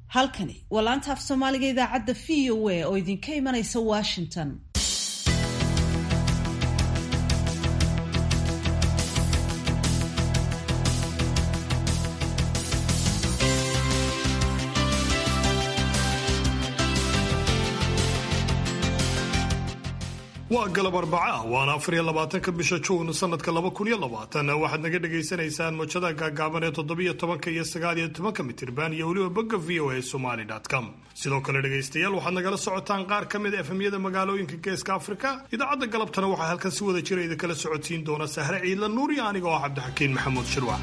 halkani waa laanta af soomaaliga idaacadda v o a oo idinka imanaysa washington waa galab arbaca waana afar iyo labaatanka bisha juun sanadka laba kun iyo labaatan waxaad naga dhagaysanaysaan mojada gaagaaban ee toddobiyo tobanka iyo sagaal iyo tobanka mitirban iyo weliba bogga v o a somaly com sidoo kale dhegaystayaal waxaad nagala socotaan qaar ka mid a efemyada magaalooyinka geeska afrika idaacadda galabtana waxaa halkan si wada jira idinkala socodsiin doona sahre ciidla nuur iyo aniga oo cabdixakiin maxamuud shirwac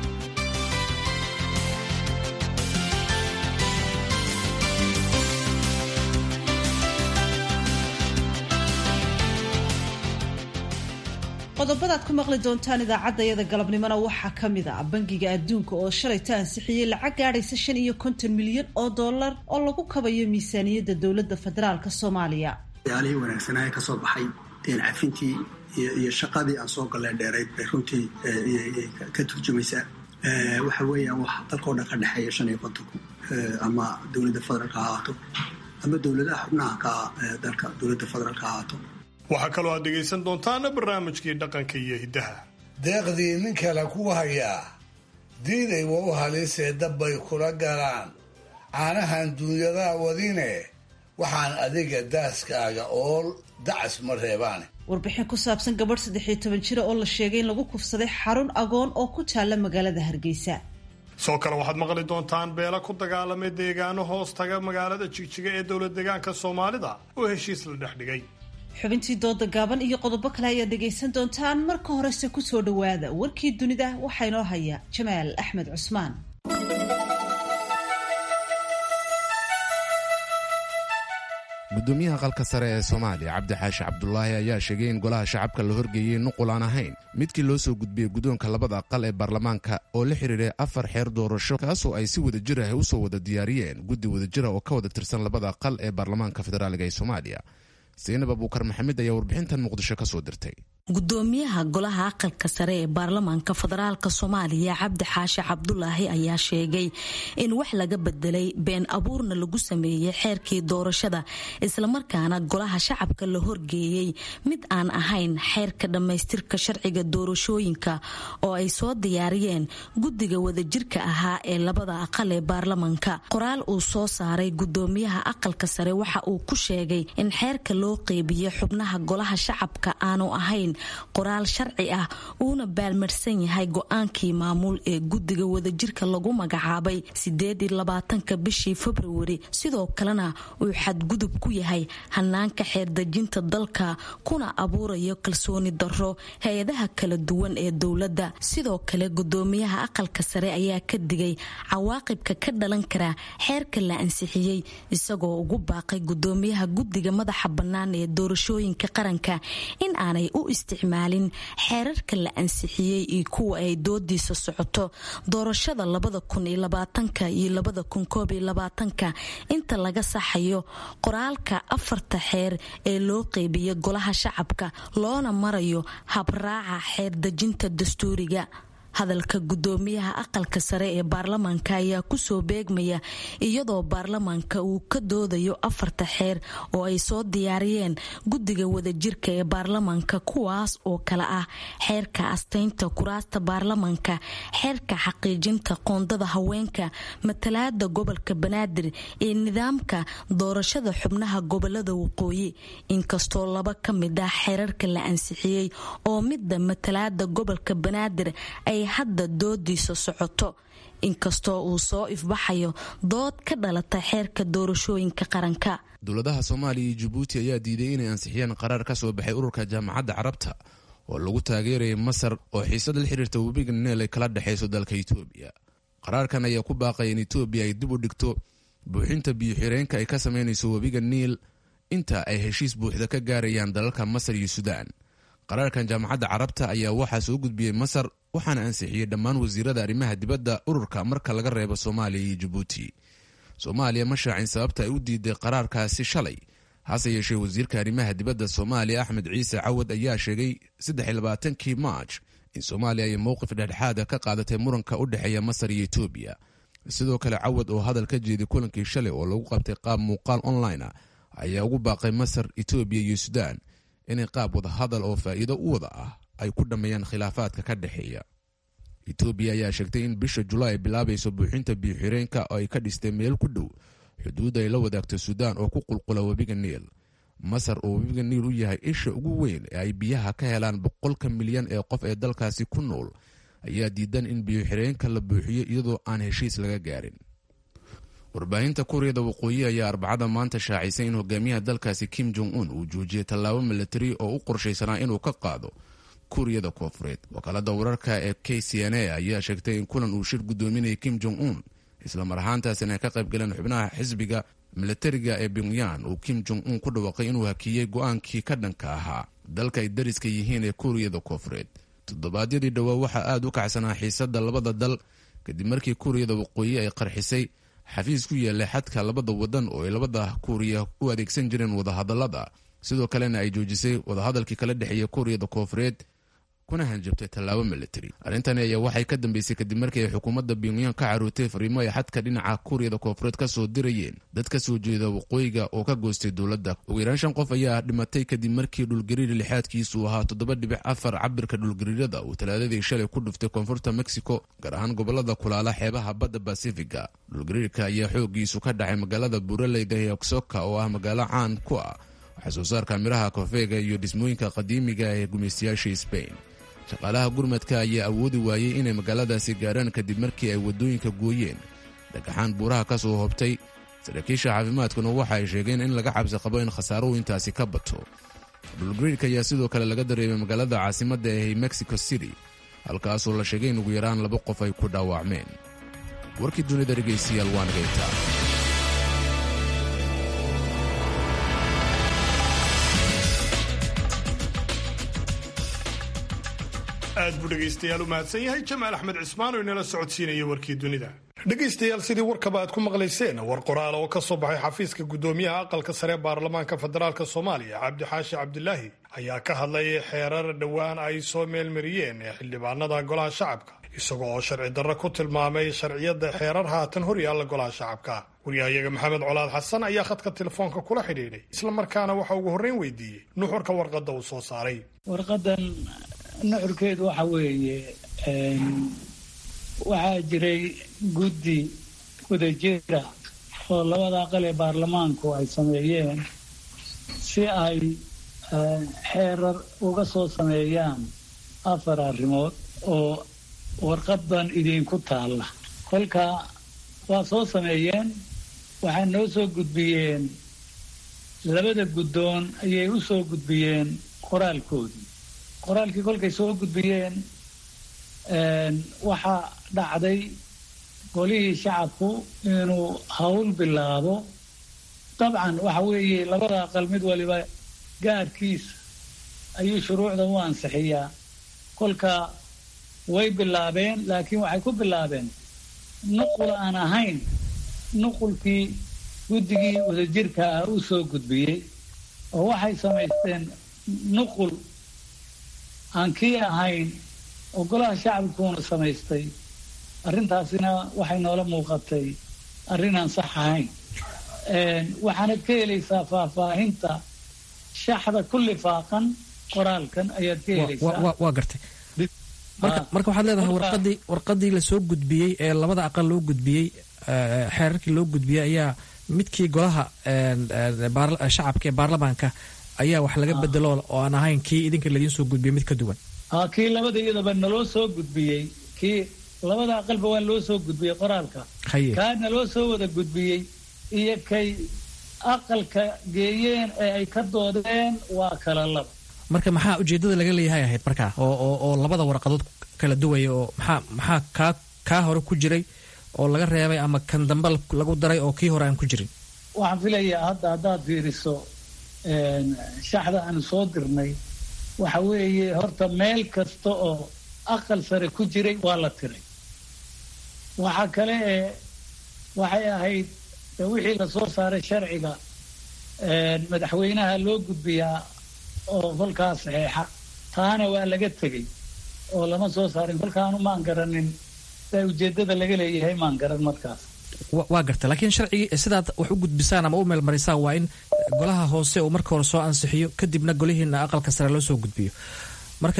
qodobadaad ku maqli doontaan idaacaddayada galabnimona waxaa ka mid ah bangiga adduunka oo shalayta ansixiyey lacag gaadhaysa shan iyo konton milyan oo dollar oo lagu kabayo miisaaniyadda dowladda federaalka soomaaliya yaalihii wanaagsanaaye ka soo baxay deen cafintii iyo shaqadii aan soo gallee dheerayd bay runtii ka turjumaysaa waxa weeyaan wax dalkao dhan ka dhexeeya shan iyo kontonku ama dowladda federaalka ha ahaato ama dowladaha xubnaha ka dalka dowladda federaalka ha ahaato waxaa kaloo aad dhegaysan doontaana barnaamijkii dhaqanka iyo hiddaha deeqdii nin kale ku hayaa diiday wa u halisee dabbay kula galaan caanahan duunyadaa wadine waxaan adiga daaskaaga ool dacas ma reebaane warbixin ku saabsan gabadh saddex iyo toban jira oo la sheegay in lagu kufsaday xarun agoon oo ku taalla magaalada hargeysa soo kale waxaad maqli doontaan beela ku dagaalamay deegaano hoos taga magaalada jigjiga ee dowlad deegaanka soomaalida oo heshiis la dhex dhigay xubintii dooda gaaban iyo qodobo kale ayaad dhegaysan doontaan marka horese kusoo dhowaada warkii dunida waxaa inoo haya jamaal axmed cusmaan gudoomiyaha qalka sare ee soomaaliya cabdi xaashi cabdulaahi ayaa sheegay in golaha shacabka la horgeeyey nuqul aan ahayn midkii loo soo gudbiyey guddoonka labada aqal ee baarlamaanka oo la xidhiiray afar xeer doorasho kaasoo ay si wada jir ah u soo wada diyaariyeen guddi wadajira oo ka wada tirsan labada aqal ee baarlamaanka federaaliga ee soomaaliya saynab abuukar maxamed ayaa warbixintan muqdisho ka soo dirtay gudoomiyaha golaha aqalka sare ee baarlamaanka federaalka soomaaliya cabdi xaashi cabdulaahi ayaa sheegay in wax laga bedelay been abuurna lagu sameeyey xeerkii doorashada islamarkaana golaha shacabka la horgeeyey mid aan ahayn xeerka dhammaystirka sharciga doorashooyinka oo ay soo diyaariyeen guddiga wadajirka ahaa ee labada aqal ee baarlamaanka qoraal uu soo saaray gudoomiyaha aqalka sare waxa uu ku sheegay in xeerka loo qeybiye xubnaha golaha shacabka aanu ahayn qoraal sharci ah uuna baalmarsan yahay go-aankii maamul ee guddiga wadajirka lagu magacaabay sideed iyo labaatanka bishii februari sidoo kalena uu xadgudub ku yahay hanaanka xeerdejinta dalka kuna abuurayo kalsooni darro hay-adaha kala duwan ee dowladda sidoo kale gudoomiyaha aqalka sare ayaa ka digay cawaaqibka ka dhalan kara xeerka la ansixiyey isagoo ugu baaqay gudoomiyaha guddiga madaxa bannaan ee doorashooyinka qaranka in aanay u isticmaalin xeerarka la ansixiyey iyo kuwa ay doodiisa socoto doorashada labada kun iyo labaatanka iyo labada kun koob iyo labaatanka inta laga saxayo qoraalka afarta xeer ee loo qeybiya golaha shacabka loona marayo habraaca xeerdejinta dastuuriga hadalka gudoomiyaha aqalka sare ee baarlamaanka ayaa kusoo beegmaya iyadoo baarlamaanka uu ka doodayo afarta xeer oo ay soo diyaariyeen guddiga wadajirka ee baarlamaanka kuwaas oo kale ah xeerka astaynta kuraasta baarlamaanka xeerka xaqiijinta qoondada haweenka matalaada gobolka banaadir ee nidaamka doorashada xubnaha gobolada waqooyi inkastoo laba ka mid ah xeerarka la ansixiyey oo midda matalaada gobolka banaadir ay hadda doodiisa socoto inkastoo uu soo ifbaxayo dood ka dhalata xeerka doorashooyinka qaranka dowladaha soomaaliya iyo jabuuti ayaa diiday inay ansixiyaan qaraar ka soo baxay ururka jaamacadda carabta oo lagu taageerayay masar oo xiisad la xiriirta webiga neel ay kala dhexayso dalka itoobiya qaraarkan ayaa ku baaqaya in itoobiya ay dib u dhigto buuxinta biyo-xireenka ay ka samaynayso webiga niil inta ay heshiis buuxda ka gaarayaan dalalka masar iyo suudaan qaraarkan jaamacadda carabta ayaa waxaa soo gudbiyey masar waxaana ansixiyey dhammaan wasiirada arrimaha dibadda ururka marka laga reebo soomaaliya iyo jabuuti soomaaliya ma shaacin sababta ay u diiday qaraarkaasi shalay hase yeeshee wasiirka arrimaha dibadda soomaaliya axmed ciise cawad ayaa sheegay saddexiylabaatankii maaj in soomaaliya ay mowqif dhexdhexaada ka qaadatay muranka u dhexeeya masar iyo etoobiya sidoo kale cawad oo hadal ka jeeday kulankii shalay oo lagu qabtay qaab muuqaal online ah ayaa ugu baaqay masar etoobiya iyo suudaan inay qaab wadahadal oo faa'iido u wada ah ay ku dhammeeyaan khilaafaadka ka dhexeeya etoobiya ayaa sheegtay in bisha julaay ay bilaabayso buuxinta biyo-xireenka oo ay ka dhistay meel ku dhow xuduud ay la wadaagto suudaan oo ku qulqula webiga niil masar oo webiga niil u yahay isha ugu weyn ee ay biyaha ka helaan boqolka milyan ee qof ee dalkaasi ku nool ayaa diidan in biyo-xireenka la buuxiyo iyadoo aan heshiis laga gaarin warbaahinta kuuriyada waqooyi ayaa arbacada maanta shaacisay in hogaamiyaha dalkaasi kim jong un uu joojiyay tallaabo milatari oo u qorshaysanaa inuu ka qaado kuuriyada koofureed wakaalada wararka ee k c n a ayaa sheegtay in kulan uu shir gudoominayay kim jong un islamar ahaantaasina ay ka qayb galeen xubnaha xisbiga milatariga ee pyongyan uu kim jong un ku dhawaaqay inuu hakiyey go-aankii ka dhanka ahaa dalka ay dariska yihiin ee kuuriyada koofureed toddobaadyadii dhowaa waxaa aada u kacsanaa xiisada labada dal kadib markii kuuriyada waqooyi ay qarxisay xafiis ku yaallay xadka labada wadan oo ay labada kuuriya u adeegsan jireen wadahadalada sidoo kalena ay joojisay wadahadalkii kala dhexeeya kuuriyada koofureed kuna hanjabtay tallaabo military arrintani ayaa waxay ka dambeysay kadib markii ay xukuumadda pyongyan ka caruurtay fariimo ay xadka dhinaca kuuriyada koofureed ka soo dirayeen dad ka soo jeeda waqooyiga oo ka goostay dowladda ugu yaraan shan qof ayaa dhimatay kadib markii dhulgariir lixaadkiisu ahaa toddoba dhibic afar cabirka dhulgariirada uu talaadadii shalay ku dhuftay koonfurta mexico gaar ahaan gobolada kulaala xeebaha badda basifiga dhulgariirka ayaa xoogiisu ka dhacay magaalada buuraleyda ee oksoka oo ah magaalo caan ku ah waxaa soo saarka miraha kofeega iyo dhismooyinka qadiimiga ee gumaystayaasha sbain shaqaalaha gurmadka ayaa awoodi waayey inay magaaladaasi gaarhaan kadib markii ay waddooyinka gooyeen dhagaxaan buuraha ka soo hobtay saraakiisha caafimaadkuna waxa ay sheegeen in laga cabsi qabo in khasaaruhu intaasi ka bato dhulgariirka ayaa sidoo kale laga dareemay magaalada caasimadda ee mexico city halkaasoo la sheegay in ugu yaraan laba qof ay ku dhaawacmeen warkii dunida dhegaystayaal waa nagaytaa aad buu dhegaystayaal u mahadsan yahay jamaal axmed cismaan oo inala socodsiinaya warkii dunida dhegaystayaal sidii warkaba aad ku maqlayseen war qoraal oo ka soo baxay xafiiska gudoomiyaha aqalka sare baarlamaanka federaalk soomaaliya cabdixaashi cabdilaahi ayaa ka hadlay xeerar dhowaan ay soo meelmariyeen ee xildhibaanada golaha shacabka isagoo oo sharci darro ku tilmaamay sharciyada xeerar haatan horyaalla golaha shacabka waryahayaga maxamed colaad xasan ayaa khadka telefoonka kula xidhiidhay islamarkaana waxa ugu horreyn weydiiyey nuxurka warqadda uu soo saaray warqadan nuxurkeedu waxa weeye waxaa jiray guddi wadajira oo labada aqal ee baarlamaanku ay sameeyeen si ay xeerar uga soo sameeyaan afar arrimood oo warqadan idinku taalla kolka waa soo sameeyeen waxay noo soo gudbiyeen labada guddoon ayay u soo gudbiyeen qoraalkoodii qoraalkii kolkay soo gudbiyeen waxaa dhacday golihii shacabku inuu hawl bilaabo dabcan waxa weeye labada aqal mid waliba gaarkiisa ayuu shuruucda u ansixiyaa kolka way bilaabeen laakiin waxay ku bilaabeen nuqul aan ahayn nuqulkii guddigii wadajirka ah u soo gudbiyey oo waxay samaysteen nuqul aan kii ahayn oo golaha shacabkuuna samaystay arrintaasina waxay noola muuqatay arrin aan sax ahayn waxaanad ka helaysaa faahfaahinta shaxda ku lifaaqan qoraalkan ayaad ka helaysaa waa gartay marka waxaad leedahay warqadii warqadii lasoo gudbiyey ee labada aqal loo gudbiyey xeerarkii loo gudbiyey ayaa midkii golaha shacabka ee baarlamaanka ayaa wax laga bedelo oo aan ahayn kii idinka ladiin soo gudbiyey mid ka duwan a kii labada iyadaba naloo soo gudbiyey kii labada aqalba waa loo soo gudbiyey qoraalka haye kaa naloo soo wada gudbiyey iyo kay aqalka geeyeen ee ay ka doodeen waa kala laba marka maxaa ujeedada laga leeyahay ahayd markaa oo oo oo labada warqadood kala duwaya oo maxaa maxaa kaa kaa hore ku jiray oo laga reebay ama kan dambe lagu daray oo kii hore aan ku jirin waxaan filayaa hadda haddaad fiiriso shaxda aan soo dirnay waxa weeye horta meel kasta oo aqal sare ku jiray waa la tiray waxa kale ee waxay ahayd wixii lasoo saaray sharciga madaxweynaha loo gudbiyaa oo kolkaas saxeexa taana waa laga tegey oo lama soo saarin kolkaanu maan garanin sidaa ujeeddada laga leeyahay maan garan markaas waa garta laakiin sharcigii sidaad wax u gudbisaan ama u meelmarisaan waa in golaha hoose uu marka hore soo ansixiyo kadibna golihiina aqalka sare loo soo gudbiyo marka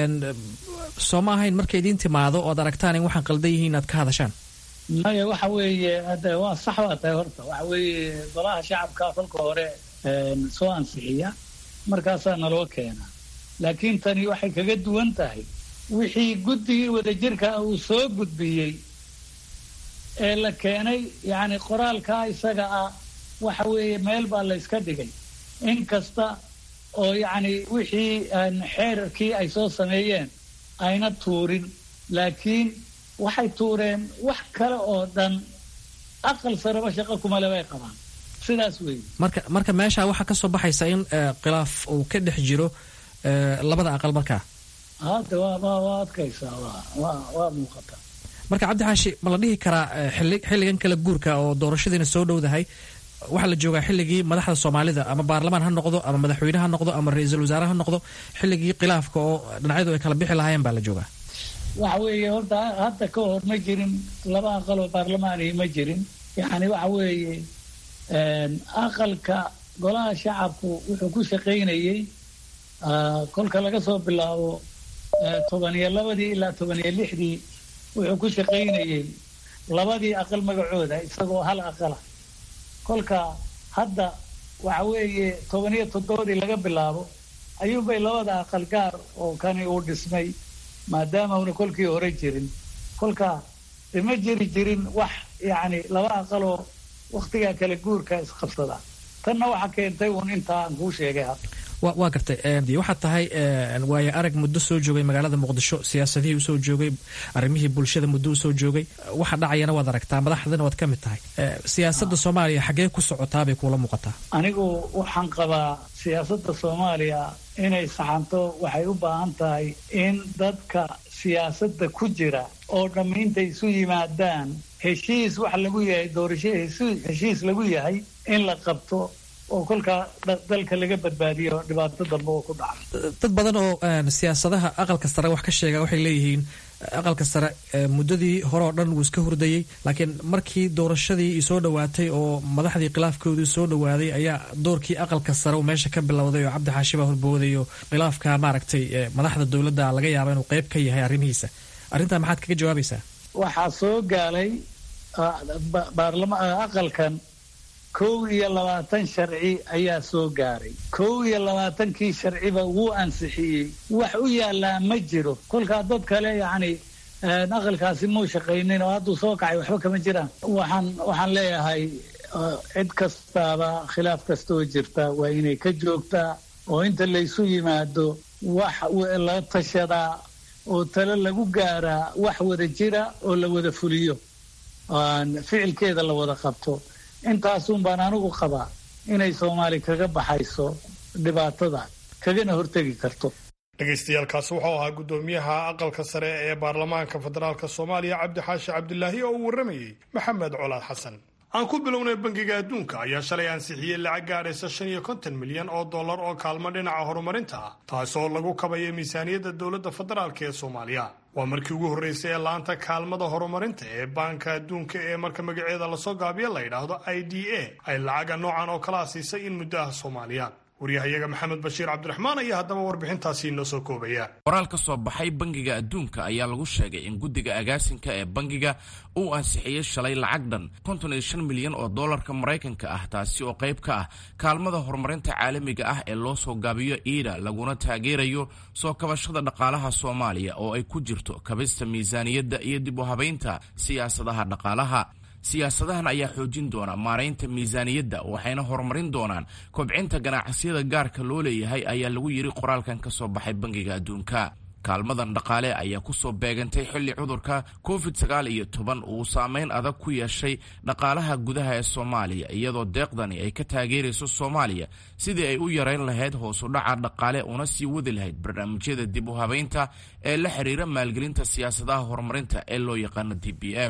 soo ma ahayn marka idiin timaado oad aragtaan in waxaan qaldan yihiin inaad ka hadashaan maya waxa weeye hadda waa sax baa tahay horta waxa weeye golaha shacabka kolka hore soo ansixiya markaasaa naloo keenaa laakiin tani waxay kaga duwan tahay wixii guddigii wadajirka uu soo gudbiyey ee la keenay yacni qoraalkaa isaga ah waxa weeye meel baa la yska dhigay in kasta oo yacni wixii xeerarkii ay soo sameeyeen ayna tuurin laakiin waxay tuureen wax kale oo dhan aqal sareba shaqo kumale bay qabaan sidaas weeye marka marka meesha waxaa ka soo baxaysa in khilaaf uu ka dhex jiro labada aqal markaa hadda waa waa waa adkaysaa waa waa waa muuqataa marka cabdi xaashi ma la dhihi karaa xilli xilligan kala guurka oo doorashadiina soo dhowdahay waxaa la joogaa xilligii madaxda soomaalida ama baarlamaan ha noqdo ama madaxweyne ha noqdo ama ra-iisul wasaare ha noqdo xilligii khilaafka oo dhinacyadu ay kala bixi lahaayeen baa la joogaa waxa weeye horta hadda ka hor ma jirin laba aqal oo baarlamaanihi ma jirin yacni waxa weeye aqalka golaha shacabku wuxuu ku shaqaynayey kolka laga soo bilaabo toban iyo labadii ilaa toban iyo lixdii wuxuu ku shaqaynayey labadii aqal magacooda isagoo hal aqala kolka hadda waxa weeye toban iyo toddobadii laga bilaabo ayuunbay labada aqal gaar oo kani uu dhismay maadaama una kolkii hore jirin kolka ima jiri jirin wax yacni laba aqaloo waktigaa kala guurka isqabsada tanna waxaa keentay uun intaa aan kuu sheegay hadda waa gartay waxaad tahay waayo arag muddo soo joogay magaalada muqdisho siyaasadihii usoo joogay arrimihii bulshada muddo usoo joogay waxa dhacayana waad aragtaa madaxdana waad ka mid tahay siyaasadda soomaaliya xaggee ku socotaabay kuula muuqataa anigu waxaan qabaa siyaasadda soomaaliya inay saxanto waxay u baahan tahay in dadka siyaasadda ku jira oo dhammaynta isu yimaadaan heshiis wax lagu yahay doorasho heshiis lagu yahay in la qabto oo kolkaa dalka laga badbaadiyo dhibaato dambe oo ku dhaca dad badan oo siyaasadaha aqalka sare wax ka sheega waxay leeyihiin aqalka sare muddadii hore oo dhan wuu iska hurdayey laakiin markii doorashadii soo dhowaatay oo madaxdii khilaafkoodii soo dhowaaday ayaa doorkii aqalka sare uu meesha ka bilowday oo cabdi xaashi baa horbooday oo khilaafka maaragtay madaxda dowladda laga yaaba inuu qayb ka yahay arrimihiisa arrintaa maxaad kaga jawaabaysaa waxaa soo gaalay baarlama aqalkan kow iyo labaatan sharci ayaa soo gaaray kow iyo labaatankii sharciba wuu ansixiyey wax u yaallaa ma jiro kolkaa dad kale yacni aqalkaasi muu shaqaynin oo hadduu soo kacay waxba kama jiraan waxaan waxaan leeyahay cid kastaaba khilaaf kastoo jirta waa inay ka joogtaa oo inta laysu yimaado wax la tashadaa oo talo lagu gaaraa wax wada jira oo la wada fuliyo ficilkeeda la wada qabto intaasun baan anigu qabaa inay soomaali kaga baxayso dhibaatada kagana hortegi karto dhegaystayaaalkaasi wuxuu ahaa guddoomiyaha aqalka sare ee baarlamaanka federaalk soomaaliya cabdixaashi cabdilaahi oo uu warramayey maxamed colaad xasan aan ku bilownay bangiga adduunka ayaa shalay ansixiyey lacag gaadhaysa shan iyo konton milyan oo dollar oo kaalmo dhinaca horumarinta ah taasoo lagu kabayo miisaaniyadda dowladda federaalk ee soomaaliya waa markii ugu horreysay ee laanta kaalmada horumarinta ee baanka adduunka ee marka magaceeda lasoo gaabiyo la yidhaahdo i d a ay lacaga noocan oo kala siisay in muddo ah soomaaliya waryahayaga maxamed bashiir cabdiraxmaan ayaa haddaba warbixintaasi inoo soo koobaya qoraal ka soo baxay bangiga adduunka ayaa lagu sheegay in guddiga agaasinka ee bangiga uu ansixiyey shalay lacag dhan konton iyo shan milyan oo dollarka maraykanka ah taasi oo qayb ka ah kaalmada horumarinta caalamiga ah ee loo soo gaabiyo iida laguna taageerayo soo kabashada dhaqaalaha soomaaliya oo ay ku jirto kabista miisaaniyadda iyo dib u habaynta siyaasadaha dhaqaalaha siyaasadahan ayaa xoojin doona maaraynta miisaaniyadda waxayna horumarin doonaan kobcinta ganacsiyada gaarka loo leeyahay ayaa lagu yidhi qoraalkan ka soo baxay bangiga adduunka kaalmadan dhaqaale ayaa kusoo beegantay xilli cudurka covid sagaal iyo toban uu saameyn adag ku yeeshay dhaqaalaha gudaha ee soomaaliya iyadoo deeqdani ay ka taageerayso soomaaliya sidii ay u yarayn lahayd hoosu dhaca dhaqaale una sii wadi lahayd barnaamijyada dib u habaynta ee la xiriira maalgelinta siyaasadaha horumarinta ee loo yaqaano d b f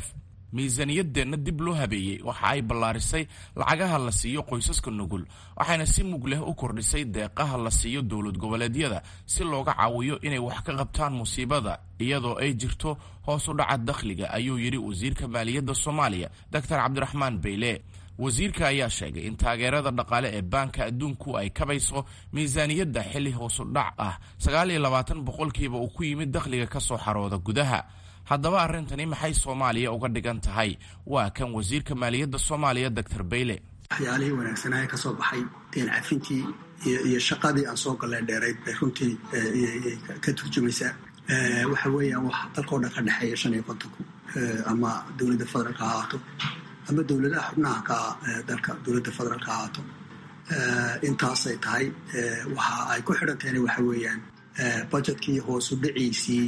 miisaaniyaddeenna dib loo habeeyey waxa ay ballaarisay lacagaha la siiyo qoysaska nugul waxayna si mug leh u kordhisay deeqaha la siiyo dowlad goboleedyada si looga caawiyo inay wax ka qabtaan musiibada iyadoo ay jirto hoos u dhaca dakhliga ayuu yidhi wasiirka maaliyadda soomaaliya doctor cabdiraxmaan beyle wasiirka ayaa sheegay in taageerada dhaqaale ee baanka adduunku ay kabayso miisaaniyadda xilli hoosu dhac ah sagaal iyo labaatan boqolkiiba uu ku yimid dakhliga ka soo xarooda gudaha haddaba arrintani maxay soomaaliya uga dhigan tahay waa kan wasiirka maaliyadda soomaaliya doctor bayle waxyaalihii wanaagsanaaye ka soo baxay deen cafintii iyo shaqadii aan soo gallee dheerayd bay runtii ka turjumaysaa waxa weeyaan wax dalkao dhan ka dhexeeya shan iyo kontonku ama dowladda federaalka ha ahaato ama dowladaha xubnaha ka dalka dowladda federaalka ha ahaato intaasay tahay waxa ay ku xidhan tahayna waxa weeyaan budgetkii hoosu dhiciisii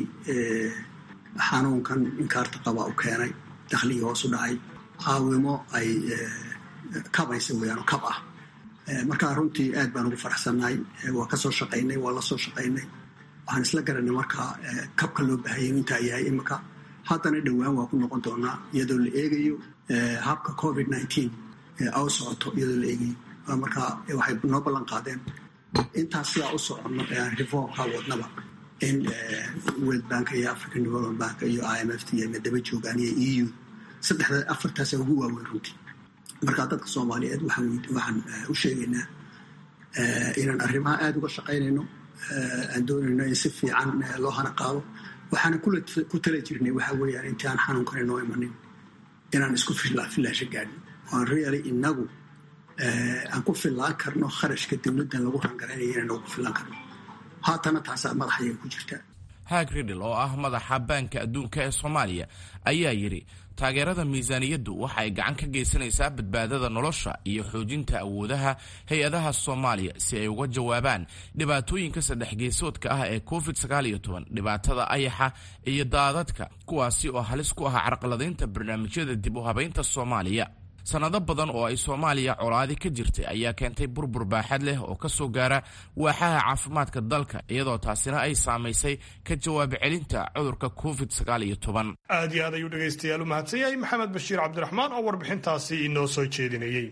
xanuunkan inkaarta qaba u keenay dakhligii hoosu dhacay caawimo ay kabaysa weeyaan oo kab ah markaa runtii aad baan ugu faraxsannahay waa ka soo shaqaynay waa la soo shaqaynay waxaan isla garanay markaa kabka loo baahayay intaa yahay imika haddana dhowaan waa ku noqon doonaa iyadoo la eegayo habka covid nineteen au socoto iyadoo la eegayo markaa waxay noo ballan qaadeen intaas sidaa u soconno ee aan reformka wadnaba in world bank iyo african development bank iyo i m f t iyo madaba joogaan iyo e u saddexda afartaasa ugu waaweyn runtii markaa dadka soomaaliyeed waxaan u sheegaynaa inaan arrimaha aada uga shaqaynayno aan doonayno in si fiican loo hana qaado waxaana ku tala jirnay waxa weeyaan intii aan xanuunkan inoo imanin inaan isku filaasho gaadhin oan really inagu aan ku fillaan karno kharashka dowladdan lagu rangaraynayo inaan ugu fillaan karno haatana taasaa madaxayay ku jirtaa haag ridhil oo ah madaxa baanka adduunka ee soomaaliya ayaa yidhi taageerada miisaaniyaddu waxa ay gacan ka geysanaysaa badbaadada nolosha iyo xoojinta awoodaha hay-adaha soomaaliya si ay uga jawaabaan dhibaatooyinka saddex geesoodka ah ee covid sagaal iyo toban dhibaatada ayaxa iyo daadadka kuwaasi oo halis ku ah carqaladaynta barnaamijyada dib u habaynta soomaaliya sannado badan oo ay soomaaliya colaadi ka jirtay ayaa keentay burbur baaxad leh oo ka soo gaara waaxaha caafimaadka dalka iyadoo taasina ay saamaysay ka jawaab celinta cudurka covid sagaal iyo toban aad iyo aad ayuu dhegaystayaal u mahadsan yahay maxamed bashiir cabdiraxmaan oo warbixintaasi inoo soo jeedinayey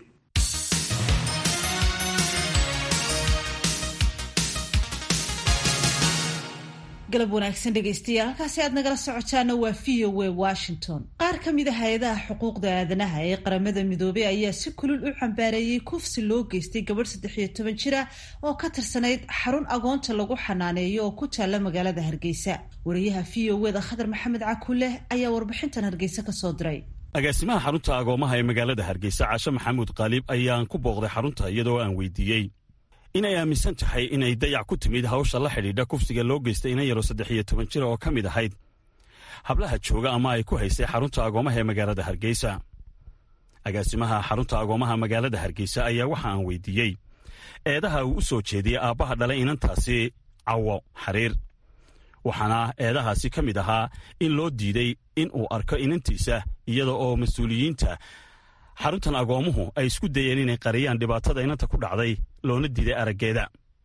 galab wanaagsan dhegaystayaal halkaasi aad nagala socotaana waa v o a washington qaar ka mid a hay-adaha xuquuqda aadanaha ee qaramada midoobey ayaa si kulul u cambaareeyey kufsi loo geystay gabadh saddex iyo toban jir ah oo ka tirsanayd xarun agoonta lagu xanaaneeyo oo ku taalla magaalada hargeysa wariyaha v o eda khadar maxamed cakuleh ayaa warbixintan hargeysa kasoo diray agaasimaha xarunta agoomaha ee magaalada hargeysa caashe maxamuud qaalib ayaan ku booqday xarunta iyadoo aan weydiiyey inay aaminsan tahay inay dayac ku timid hawsha la xidhiidha kufsiga loo geystay ina yaro saddex iyo toban jir oo ka mid ahayd hablaha jooga ama ay ku haysay xarunta agoomaha ee magaalada hargeysa agaasimaha xarunta agoomaha magaalada hargeysa ayaa waxa aan weydiiyey eedaha uu u soo jeediyey aabbaha dhalay inantaasi cawo xariir waxaana eedahaasi ka mid ahaa in loo diiday in uu arko inantiisa iyada oo mas-uuliyiinta xaruntan agoomuhu ay isku dayeen inay qariyaan dhibaatada inanta ku dhacday loona diiday araggeeda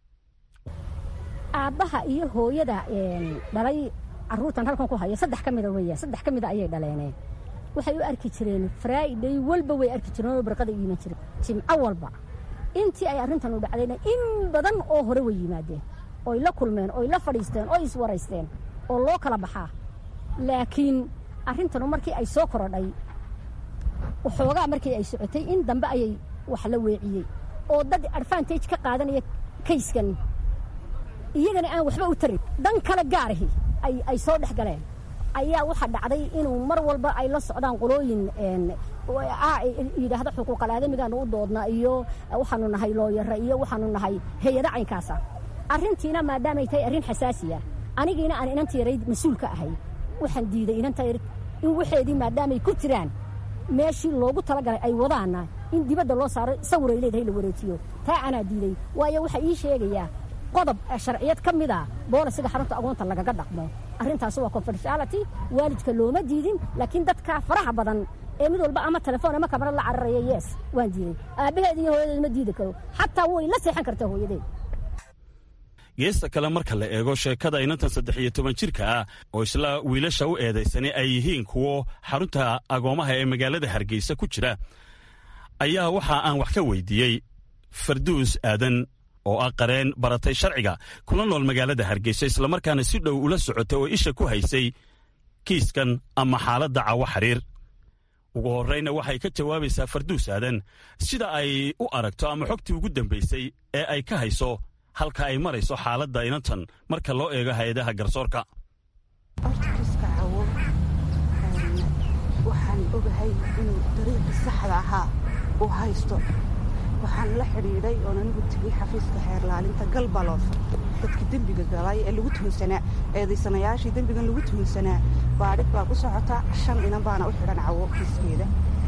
aabbaha iyo hooyada dhalay caruurtan halkan ku haya saddex ka mida weya saddex ka mida ayay dhaleeneen waxay u arki jireen friday walba way arki jireen oo barqada iiman jireen jimco walba intii ay arrintan u dhacdayna in badan oo hore way yimaadeen oy la kulmeen oy la fadhiisteen oy iswaraysteen oo loo kala baxaa laakiin arrintanu markii ay soo korodhay waxoogaa markii ay socotay in dambe ayay wax la weeciyey oo dad advantage ka qaadanaya kayskan iyagana aan waxba u tarin dan kale gaarahi ay soo dhex galeen ayaa waxaa dhacday inuu mar walba ay la socdaan qolooyin yidhaahda xuquuqal aadamigaanu u doodna iyo waxaanu nahay looyara iyo waxaanu nahay hay-ada caynkaasa arrintiina maadaamay tahay arrin xasaasiya anigiina aan inanta yarayd mas-uul ka ahay waxaan diiday inanta yar in waxeedii maadaamay ku jiraan meeshii loogu talagalay ay wadaana in dibadda loo saaro sawiray leedahay la wareejiyo taa anaa diiday waayo waxaa ii sheegayaa qodob sharciyad ka mid a boolisiga xarunta agoonta lagaga dhaqmo arrintaasi waa confidentiality waalidka looma diidin laakiin dadka faraha badan ee mid walba ama telefoon ama kamarad la cararaya yes waan diiday aabbaheed iyo hooyadeed ma diidi karo xataa way la seexan kartaa hooyadeed geesta kale marka la eego sheekada inantan saddex iyo toban jirka ah oo isla wiilasha u eedaysanay ay yihiin kuwo xarunta agoomaha ee magaalada hargeysa ku jira ayaa waxa aan wax ka weydiiyey farduus aadan oo ah qareen baratay sharciga kula nool magaalada hargeysa islamarkaana si dhow ula socotay oo isha ku haysay kiiskan ama xaaladda cawo xiriir ugu horrayna waxay ka jawaabaysaa farduus aadan sida ay u aragto ama xogtii ugu dambaysay ee ay ka hayso halka ay marayso xaaladda inantan marka loo eego hay-adaha garsoorka orkiiska cawo waxaan ogahay inuu dariiqii saxda ahaa uu haysto waxaan la xidhiidhay oon anigu tegey xafiiska xeerlaalinta galbaloof dadkii dembiga galay ee lagu tuhunsanaa eedaysanayaashii dembigan lagu tuhunsanaa baadhig baa ku socota shan inan baana u xidhan cawo kiiskeeda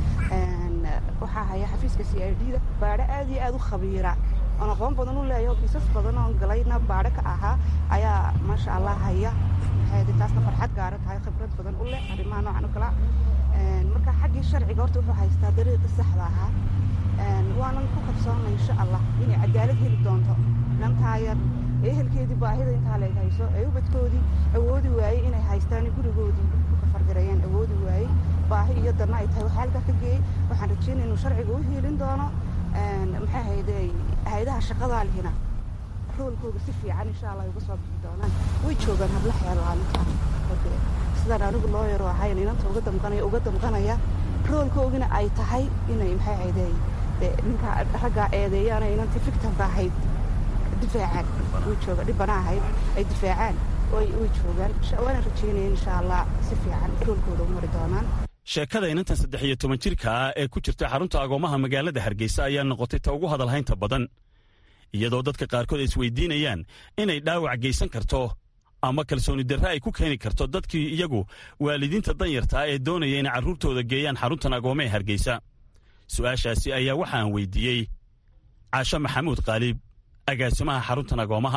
waxaa haya xafiiska c i d da baadho aad iyo aad u khabiira oon aqoon badan u leeyaho kiisas badan oon galayna baadho ka ahaa ayaa maasha allah haya maxay taasna farxad gaara tahay khibrad badan u leh arrimaha noocan o kala marka xaggii sharciga horta wuxuu haystaa dariiqii saxda ahaa waanan ku kabsoonnay insha allah inay cadaalad heli doonto dhantaa yar ee ehelkeedii baahida intaa leeg hayso ee ubadkoodii awoodi waayey inay haystaan gurigoodii ku kafargareeyeen awoodi waayey baahi iyo danna ay tahay waxaa halkaa ka geeyey waxaan rajeynaya inuu sharciga u hiilin doono maxay hayde hay-adaha shaqadaa lihina roolkooga si fiican insha allah uga soo bixi doonaan way joogaan habla xeelaalinta sidaan anigu loo yaro ahayn inanta uga damqanaya uga damqanaya roolkoogina ay tahay inay maxay hayde ninka raggaa eedeeyaana inantii victimka ahayd difaacaan way jooga dhibana ahayd ay difaacaan way joogaan waana rajeynaya insha allah si fiican roolkooda u mari doonaan sheekada inantan saddex iyo toban jirka ah ee ku jirta xarunta agoomaha magaalada hargeysa ayaa noqotay ta ugu hadalhaynta badan iyadoo dadka qaarkood ay isweydiinayaan inay dhaawac geysan karto ama kalsooni darre ay ku keeni karto dadkii iyagu waalidiinta danyartaa ee doonaya inay carruurtooda geeyaan xaruntan agooma ee hargeysa su'aashaasi ayaa waxa aan weydiiyey caasho maxamuud qaaliib agaasimaha xaruntan agoomaha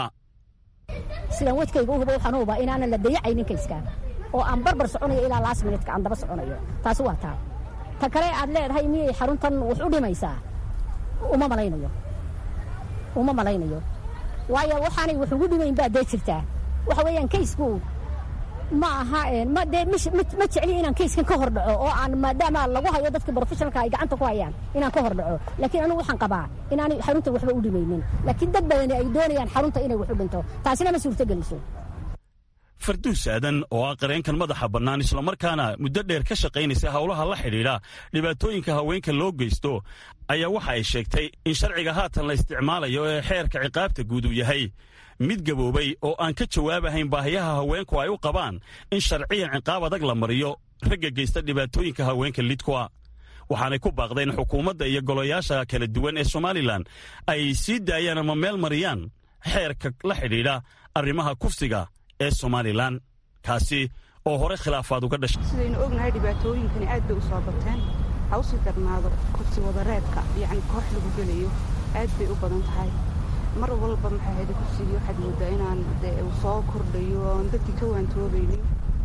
sidaan wadkayga u hubo waxaan u hubaa inaanan la dayacaynin kayskaan oo aan barbar soconayo ilaa laas minutka aan daba soconayo taasi waa taa ta kale aad leedahay miyay xaruntan wax u dhimaysaa uma malaynayo uma malaynayo waayo waxaanay wax ugu dhimayn baa dee jirtaa waxa weeyaan kaysku ma aha ma dee ma jecli inaan kayskan ka hor dhaco oo aan maadaama lagu hayo dadka brofessionalka ay gacanta ku hayaan inaan ka hor dhaco laakiin anigu waxaan qabaa inaanay xarunta waxba u dhimaynin laakiin dad badani ay doonayaan xarunta inay wax u dhinto taasina ma suurtogeliso farduus aadan oo ah qareenkan madaxa bannaan islamarkaana muddo dheer ka shaqaynaysa howlaha la xidhiidha dhibaatooyinka haweenka loo geysto ayaa waxa ay sheegtay in sharciga haatan la isticmaalayo ee xeerka ciqaabta guud uu yahay mid gaboobay oo aan ka jawaabahayn baahiyaha haweenku ay u qabaan in sharciyan ciqaab adag la mariyo ragga geysta dhibaatooyinka haweenka lidkua waxaanay ku baaqdeen xukuumadda iyo golayaasha kala duwan ee somalilan ay sii daayaan ama meel mariyaan xeerka la xidhiidha arrimaha kufsiga ee somalilan kaasi oo hore khilaafaad uga dhashay sidaynu ognahay dhibaatooyinkani aad bay u soo bateen ha usii darnaado kursi wadareedka yacni koox lagu gelayo aad bay u badan tahay mar walba maxay ahayd kursigii waxaad moodaa inaan dee uu soo kordhayo oon dadkii ka waantoobaynin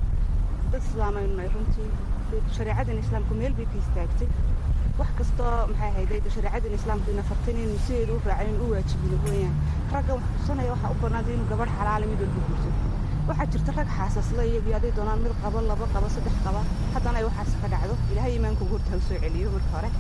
dad islaamaynu nahay runtii shareecadan islaamku meel bay ka istaagtay wax kastoo maxay ahayd shareecadan islaamku ina fartay inaynu sideedu u raacin u waajibino weeyaan ragga wax kusanaya waxaa u bannaaday inuu gabadh xalaala mid walba guurso waxaa jirta rag xaasasla iyagii aday doonaan mid qabo laba qabo saddex qaba haddana ay waxaas ka dhacdo ilaahay iimaanka ugu hortaa soo celiyo marka hore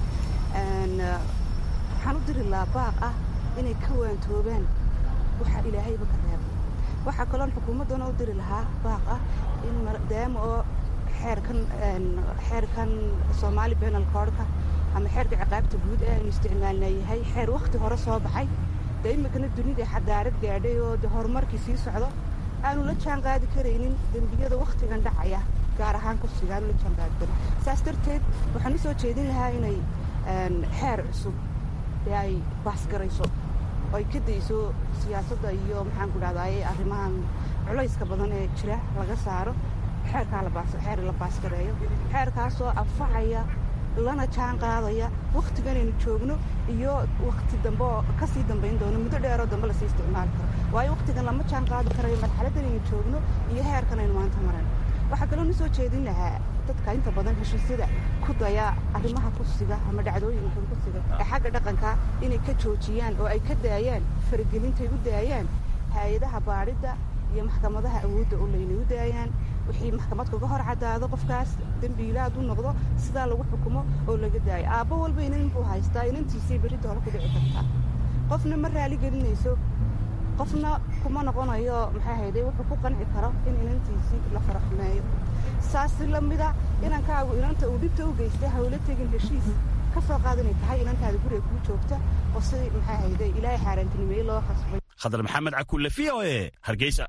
waxaan u diri lahaa baaq ah inay ka waantoobaan waxa ilaahayba ka reeba waxaa kaloon xukuumaddana u diri lahaa baaq ah in maadaama oo xeerkan xeerkan soomaali benal koodhka ama xeerka ciqaabta guud ee aynu isticmaalna yahay xeer wakhti hore soo baxay dee iminkana dunida xadaarad gaadhay oo de horumarkii sii socdo aanu la jaan qaadi karaynin dembiyada wakhtigan dhacaya gaar ahaan kursiga aanu la jaan qaadi karin saas darteed waxaan u soo jeedin lahaa inay xeer cusub ee ay baasgarayso oo ay ka dayso siyaasadda iyo maxaan ku dhahdaye arrimahan culayska badan ee jira laga saaro xeerkaa xeer la baasgareeyo xeerkaasoo anfacaya lana jaan qaadaya wakhtiganaynu joogno iyo wakhti dambe oo ka sii dambayn doono muddo dheeroo dambe lasii isticmaali karo waayo wakhtigan lama jaan qaadi karayo marxaladdanaynu joogno iyo heerkan aynu maanta maran waxaa kaloo na soo jeedin lahaa dadka inta badan heshiisyada ku daya arrimaha kursiga ama dhacdooyinkan kursiga ee xagga dhaqanka inay ka joojiyaan oo ay ka daayaan faragelintay u daayaan hay-adaha baadhidda iyo maxkamadaha awoodda oo laynagu daayaan wixii maxkamad kaga hor caddaado qofkaas dembiila hadduu noqdo sidaa lagu xukumo oo laga daayo aabbo walba inan buu haystaa inantiisay berrinta hore ku dhici kartaa qofna ma raali gelinayso qofna kuma noqonayo maxaa hayday wuxuu ku qanci karo in inantiisii la faraxumeeyo saas la mida inankaagu inanta uu dhibta u geystay hawla tegin heshiis ka soo qaad inay tahay inantaada guriga kuu joogta oo sidii maxaa hayday ilaahay xaaraantinimeeye loo khasbay khadar maxamed cakulle v o e hargeysa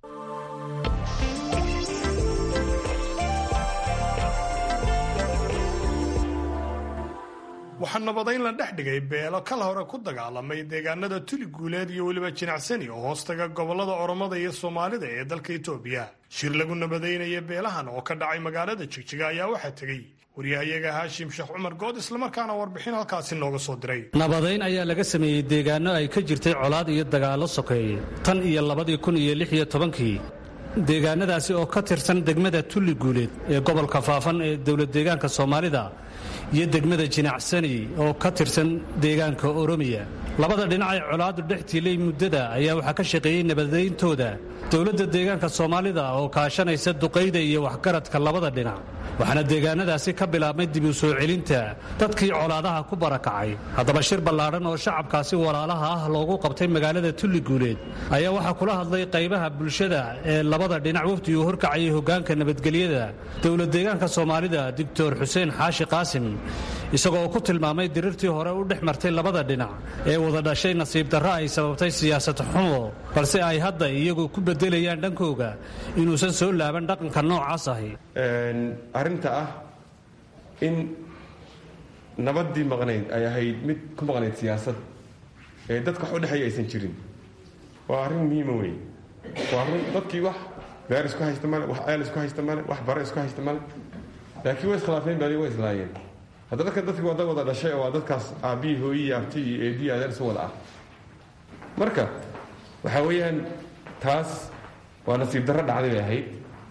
waxaa nabadayn la dhex dhigay beelo kal hore ku dagaalamay deegaanada tuli guuleed iyo weliba jinacsani oo hoostaga gobollada oromada iyo soomaalida ee dalka itoobiya shir lagu nabadaynaya beelahan oo ka dhacay magaalada jigjiga ayaa waxaa tegey waryahayaga haashim sheekh cumar good islamarkaana warbixin halkaasi nooga soo diray nabadayn ayaa laga sameeyey deegaano ay ka jirtay colaad iyo dagaallo sokeeye tan iyo labadii kun iyo lix iyo tobankii deegaanadaasi oo ka tirsan degmada tulli guuleed ee gobolka faafan ee dowlad deegaanka soomaalida iyo degmada jinacsani oo ka tirsan deegaanka oromiya labada dhinac ee colaadu dhex tiilay muddada ayaa waxaa ka shaqeeyey nabadayntooda dowladda deegaanka soomaalida oo kaashanaysa duqayda iyo waxgaradka labada dhinac waxaana deegaanadaasi ka bilaabmay dib u soo celinta dadkii colaadaha ku barakacay haddaba shir ballaadhan oo shacabkaasi walaalaha ah loogu qabtay magaalada tulli guuleed ayaa waxaa kula hadlay qaybaha bulshada ee labada dhinac wafdi uu horkacayay hoggaanka nabadgelyada dowlad deegaanka soomaalida doctor xuseen xaashi qaasim isagoo ku tilmaamay dirirtii hore u dhex martay labada dhinac ee wada dhashay nasiib darro ay sababtay siyaasad xumo balse ay hadda iyagu ku beddelayaan dhankooga inuusan soo laaban dhaqanka noocaas ahi arrinta ah in nabaddii maqnayd ay ahayd mid ku maqnayd siyaasad ee dadka wax u dhexeeya aysan jirin waa arrin muhiima wey waa arrin dadkii wax beer isku haysta male wax ceel isku haysta male wax bare isku haysta male laakiin way iskhilaafeen bali way islaayeen hadda dadkan dadkii waa dad wada dhashay oo waa dadkaas aabbihii hooyii abti iyo eedii adeer isu wada ah marka waxaa weeyaan taas waa nasiib darro dhacday bay ahayd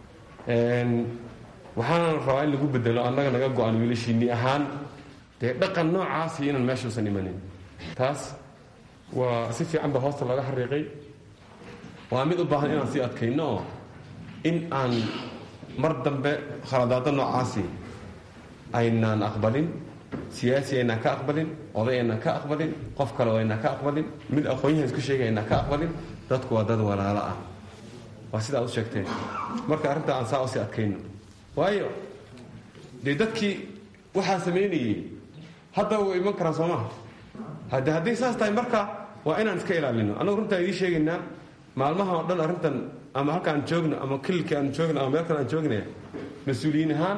waxaana rabaa in lagu bedelo annaga naga go-an wiilashiinni ahaan dee dhaqan noocaasi inaan meeshuusan imanin taas waa si fiican ba hoosta looga xariiqay waa mid u baahan inaan sii adkayno oo in aan mar dambe khaladaado noocaasi aynaan aqbalin siyaasi aynaan ka aqbalin oday aynaan ka aqbalin qof kale oo aynaan ka aqbalin mid aqoon-yahan isku sheegay aynaan ka aqbalin dadku waa dad walaalo ah waa sida ad u sheegteen marka arrinta aan saa usii adkayno waayo dee dadkii waxaa samaynayey hadda way iman karaan soo maha hade hadday saas tahay marka waa inaan iska ilaalino annagu runtaan idiin sheegaynaa maalmaha oo dhan arrintan ama halka aan joogno ama kililkii aan joogno ama meel kale aan joognaya mas-uuliyiin ahaan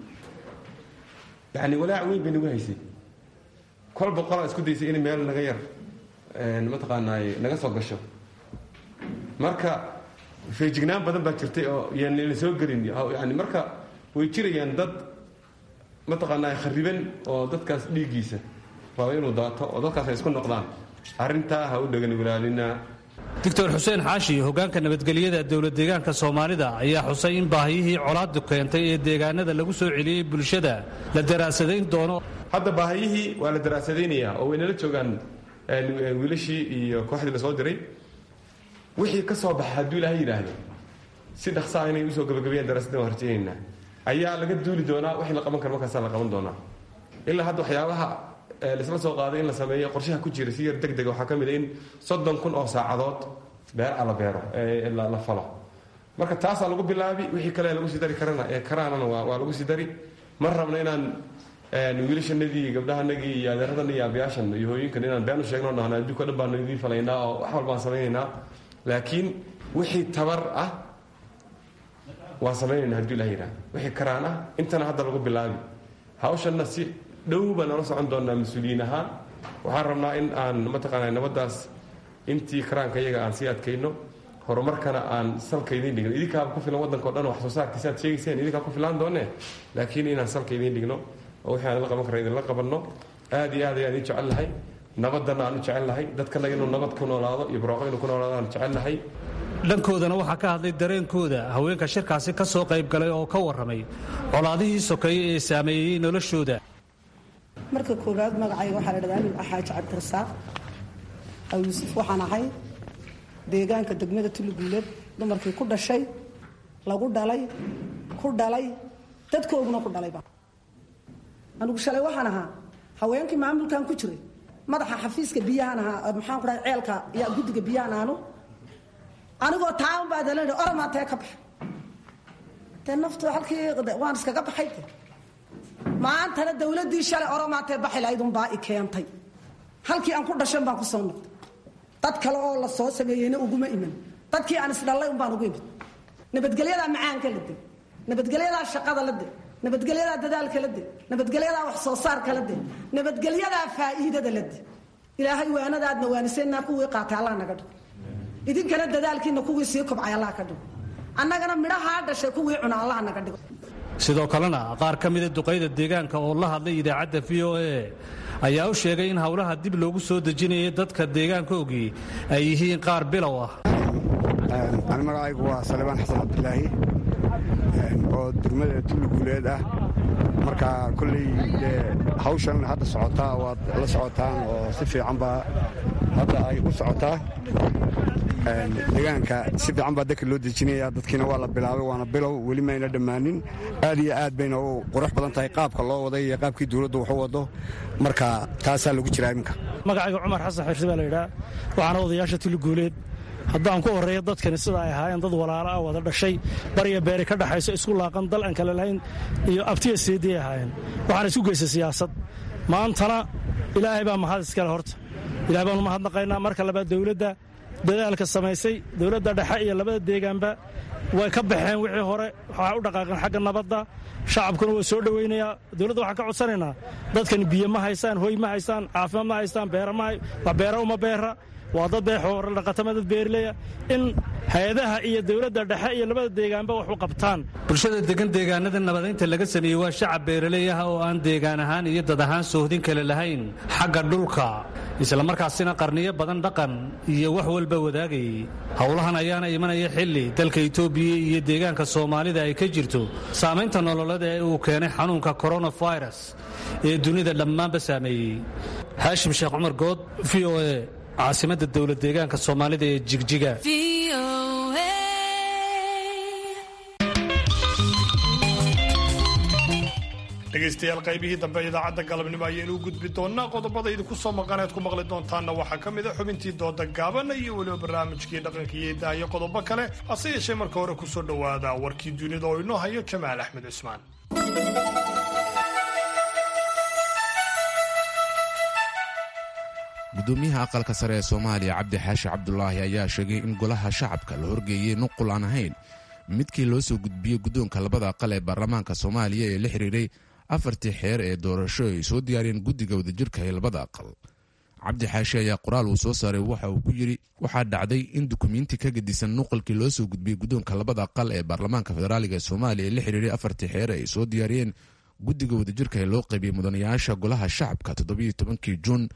yani walaac weyn bay nagu haysay kol boqolaa isku daysay inay meel naga yar mataqaanaaye naga soo gasho marka feejignaan badan baa jirtay oo yaan la soo gelin yani marka way jirayaan dad mataqaanaa khariban oo dadkaas dhiiggiisa raba inuu daato oo dadkaas ay isku noqdaan arrintaa ha u dhegan walaalinaa doctor xuseen xaashi hoggaanka nabadgelyada dowlad deegaanka soomaalida ayaa xusay in baahiyihii colaadu keentay ee deegaanada lagu soo celiyey bulshada la daraasadayn doono hadda baahiyihii waa la daraasadaynayaa oo waynala joogaan wiilashii iyo kooxdii la soo diray wixii ka soo baxa hadduu ilaahay yidhaahdo si dhaqsaa inay usoo gabagabeeyaan daraasaddan waa harjeynaynaa ayaa laga duuli doonaa wixii la qaban karo markaasaa la qaban doonaa ilaa hadda waxyaabaha laisla soo qaaday in la sameeyo qorshaha ku jira si yar deg dega waxaa ka mid a in soddon kun oo saacadood beera la beero la falo marka taasaa lagu bilaabi wixii kale lagu sii dari karana ee karaanana waa lagu sii dari ma rabna inaan wiilashanadii gabdhahanagii iyo adeeradan iyo aabyaashan iyo hooyinkan inaan been u sheegno dhahna adduunka dhan baan idiin falaynaa oo wax walbaan samaynaynaa laakiin wixii tabar ah waan samaynayna hadduu ilah yidhaha wixii karaan ah intana hadda lagu bilaabi hawshanna si dhow baan nala socon doonaa mas-uuliyiin ahaan waxaan rabnaa in aan mataqaana nabaddaas intii karaanka iyaga aan sii adkayno horumarkana aan salka idiin dhigno idinkaaba ku filan waddanka o dhan wax soo saarkiisa aad sheegayseen idinkaa ku filaan doonee laakiin inaan salka idiin dhigno oo wixii aan la qaban kara idinla qabanno aad iyo aad ayaan idin jecel lahay nabadana aan u jecel lahay dadkana inuu nabad ku noolaado iyo barwaaqo inuu ku noolaado aan jecel lahay dhankoodana waxaa ka hadlay dareenkooda haweenka shirkaasi ka soo qayb galay oo ka warramay colaadihii sokeeye ee saameeyey noloshooda marka koowaad magacayga waxaa la dhahdaa amin xaaji cabdirasaaq aw yuusuf waxaan ahay deegaanka degmada tuliguuleed dumarkii ku dhashay lagu dhalay ku dhalay dadkooguna ku dhalayba anigu shalay waxaan ahaa haweenkii maamulkan ku jiray madaxa xafiiska biyahan ahaa maxaan ku dhahay ceelka iyo guddiga biyahan aanu anigoo taaban baa dalan oramaantee ka baxay dee naftu halkii waan iskaga baxay de maantana dawladdii shalay oramaantee baxi lahayd unbaa i keentay halkii aan ku dhashan baan ku soo noqday dad kale oo la soo sameeyeyna uguma iman dadkii aan isdhallay un baan ugu imid nabadgelyadaa macaanka la de nabadgelyadaa shaqada la de nabadgelyadaa dadaalka la de nabadgelyadaa wax soo saarka la de nabadgelyadaa faa'iidada la de ilaahay waanadaadna waaniseenaa kuwii qaatay allah naga dhigo idinkana dadaalkiina kuwii sii kobcay allah ka dhigo annagana midhahaa dhashay kuwii cuna allah naga dhigo sidoo kalena qaar ka mida duqayda deegaanka oo la hadlay idaacadda v o a ayaa u sheegay in howlaha dib loogu soo dejinayay dadka deegaanka ogii ay yihiin qaar bilow ah ani magacaygu waa salebaan xasan cabdilaahi oo degmada tuliguuleed ah marka kolley dee hawshan hadda socotaa waad la socotaan oo si fiican baa hadda ay u socotaa deegaanka si fiican baa dadka loo dejinaya dadkiina waa la bilaabay waana bilow weli mayna dhammaanin aad iyo aad bayna u qurux badan tahay qaabka loo waday iyo qaabkii dowladdu wax u wado marka taasaa lagu jiraa iminka magacayga cumar xasan xirsi baa la yidhaha waxaana odayaasha tuliguuleed haddaan ku horreeya dadkani sida ay ahaayeen dad walaalo ah wada dhashay bariya beeri ka dhaxayso isku laaqan dal aan kale lahayn iyo abtiya seedii ahaayeen waxaana isku geystay siyaasad maantana ilaahay baa mahad iskale horta ilahay baanu mahadnaqaynaa marka labaad dowladda dadaalka samaysay dowladda dhexe iyo labada deegaanba way ka baxeen wixii hore waxaa u dhaqaaqeen xagga nabadda shacabkuna waa soo dhowaynayaa dowladda waxaan ka codsanaynaa dadkani biyo ma haystaan hoy ma haystaan caafimaad ma haystaan beera ma wax beera uma beera waa dad beexoore dhaqatama dad beerileya in hay-adaha iyo dowladda dhexe iyo labada deegaanba wax u qabtaan bulshada degan deegaanada nabadaynta laga sameeyey waa shacab beeraley ah oo aan deegaan ahaan iyo dad ahaan soohdin kale lahayn xagga dhulka islamarkaasina qarniyo badan dhaqan iyo wax walba wadaagayay howlahan ayaana imanaya xilli dalka itoobiya iyo deegaanka soomaalida ay ka jirto saamaynta nololeed ee uu keenay xanuunka koronafirus ee dunida dhammaanba saameeyey haashim sheekh cumar good v o a caasimadda dowlad deegaanka soomaalida ee jigjiga dhegaystayaal qaybihii dambe idaacadda galabnimo ayaynu u gudbi doonnaa qodobada idinku soo maqaneed ku maqli doontaanna waxaa ka mid a xubintii dooda gaaban iyo weliba barnaamijkii dhaqanka iyo idaayo qodobo kale hase yeeshee marka hore ku soo dhowaada warkii dunida oo inoo hayo jamaal axmed cusmaan gudoomiyaha aqalka sare ee soomaaliya cabdi xaashi cabdulaahi ayaa sheegay in golaha shacabka la horgeeyey nuqul aan ahayn midkii loo soo gudbiyey guddoonka labada aqal ee baarlamaanka soomaaliya ee la xiriiray afartii xeer ee doorasho ay soo diyaariyeen guddiga wadajirka ee labada aqal cabdi xaashi ayaa qoraal uu soo saaray waxa uu ku yidhi waxaa dhacday in dukumiinti ka gedisan nuqalkii loo soo gudbiyey guddoonka labada aqal ee baarlamaanka federaaliga ee soomaaliya ee la xiriiray afartii xeer ay soo diyaariyeen guddiga wadajirka ee loo qaybiyey mudanayaasha golaha shacabka toddobiyo tobankii juun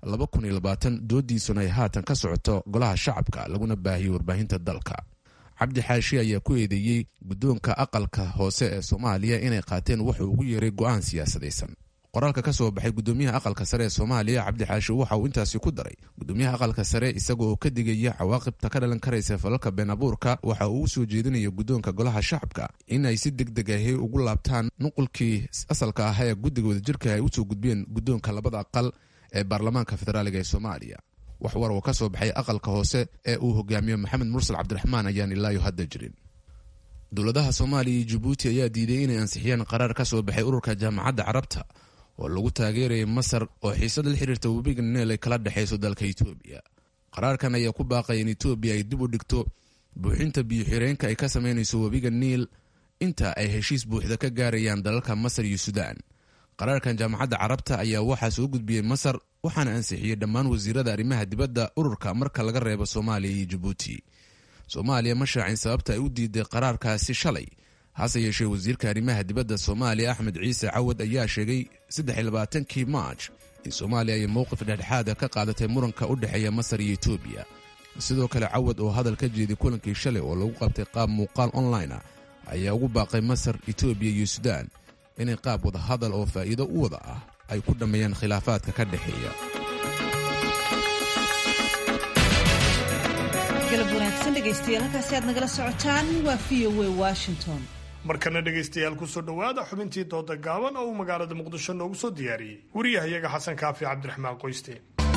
doodiisuna ay haatan ka socoto golaha shacabka laguna baahiyey warbaahinta dalka cabdi xaashi ayaa ku eedeeyey guddoonka aqalka hoose ee soomaaliya inay qaateen wuxuu ugu yeeray go'aan siyaasadaysan qoraalka ka soo baxay gudoomiyaha aqalka sare ee soomaaliya cabdi xaashi waxa uu intaasi ku daray gudoomiyaha aqalka sare isaga oo ka digaya cawaaqibta ka dhalan karaysa falalka been abuurka waxa uu u soo jeedinaya guddoonka golaha shacabka in ay si deg deg ahi ugu laabtaan nuqulkii asalka ah ee guddiga wadajirka ay usoo gudbiyeen guddoonka labada aqal ee baarlamaanka federaaliga ee soomaaliya wax war oo ka soo baxay aqalka hoose ee uu hogaamiyo maxamed mursal cabdiraxmaan ayaan ilaayo hadda jirin dowladaha soomaaliya iyo jabuuti ayaa diiday inay ansixiyeen qaraar ka soo baxay ururka jaamacadda carabta oo lagu taageerayay masar oo xiisad la xiriirta webiga neel ay kala dhexayso dalka etoobiya qaraarkan ayaa ku baaqaya in etoobiya ay dib u dhigto buuxinta biyo-xireenka ay ka samaynayso webiga niil inta ay heshiis buuxda ka gaarayaan dalalka masar iyo suudaan qaraarkan jaamacadda carabta ayaa waxaa soo gudbiyey masar waxaana ansixiyey dhammaan wasiirada arrimaha dibadda ururka marka laga reebo soomaaliya iyo jabuuti soomaaliya ma shaacin sababta ay u diiday qaraarkaasi shalay hase yeeshee wasiirka arrimaha dibadda soomaaliya axmed ciise cawad ayaa sheegay saddexiylabaatankii maaj in soomaaliya ay mowqif dhexdhexaada ka qaadatay muranka u dhexeeya masar iyo etoobiya sidoo kale cawad oo hadal ka jeeday kulankii shalay oo lagu qabtay qaab muuqaal online ah ayaa ugu baaqay masar etoobiya iyo suudaan inay qaab wada hadal oo faa'iido u wada ah ay ku dhammeeyaan khilaafaadka ka dhexeeya galab wanaagsan dhegaystayaal halkaasi aad nagala socotaan waa v o a washington markana dhegaystayaal kusoo dhowaada xubintii dooda gaaban oo uu magaalada muqdisho noogu soo diyaariyey wariyahayaga xasan kaafi cabdiraxmaan qoyste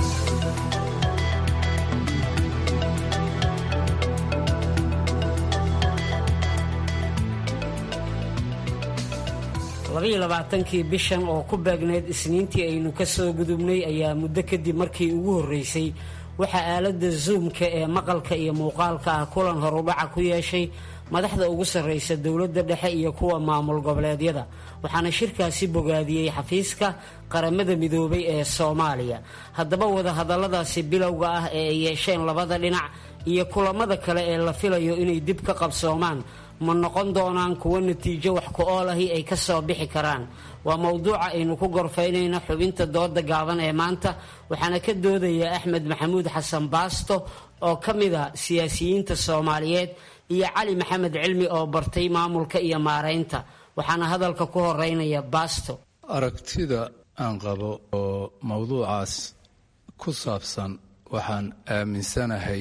labaiyo labaatankii bishan oo ku beegneyd isniintii aynu ka soo gudubnay ayaa muddo kadib markii ugu horreysay waxaa aaladda zoomka ee maqalka iyo muuqaalka ah kulan horudhaca ku yeeshay madaxda ugu sarraysa dowladda dhexe iyo kuwa maamul goboleedyada waxaana shirkaasi bogaadiyey xafiiska qaramada midoobay ee soomaaliya haddaba wadahadalladaasi bilowga ah ee ay yeesheen labada dhinac iyo kulamada kale ee la filayo inay dib ka qabsoomaan ma noqon doonaan kuwo natiijo wax ku-ool ahi ay ka soo bixi karaan waa mowduuca aynu ku gorfaynayno xubinta dooda gaaban ee maanta waxaana ka doodaya axmed maxamuud xasan baasto oo ka mid a siyaasiyiinta soomaaliyeed iyo cali maxamed cilmi oo bartay maamulka iyo maaraynta waxaana hadalka ku horeynaya baasto aragtida aan qabo oo mowduucaas ku saabsan waxaan aaminsanahay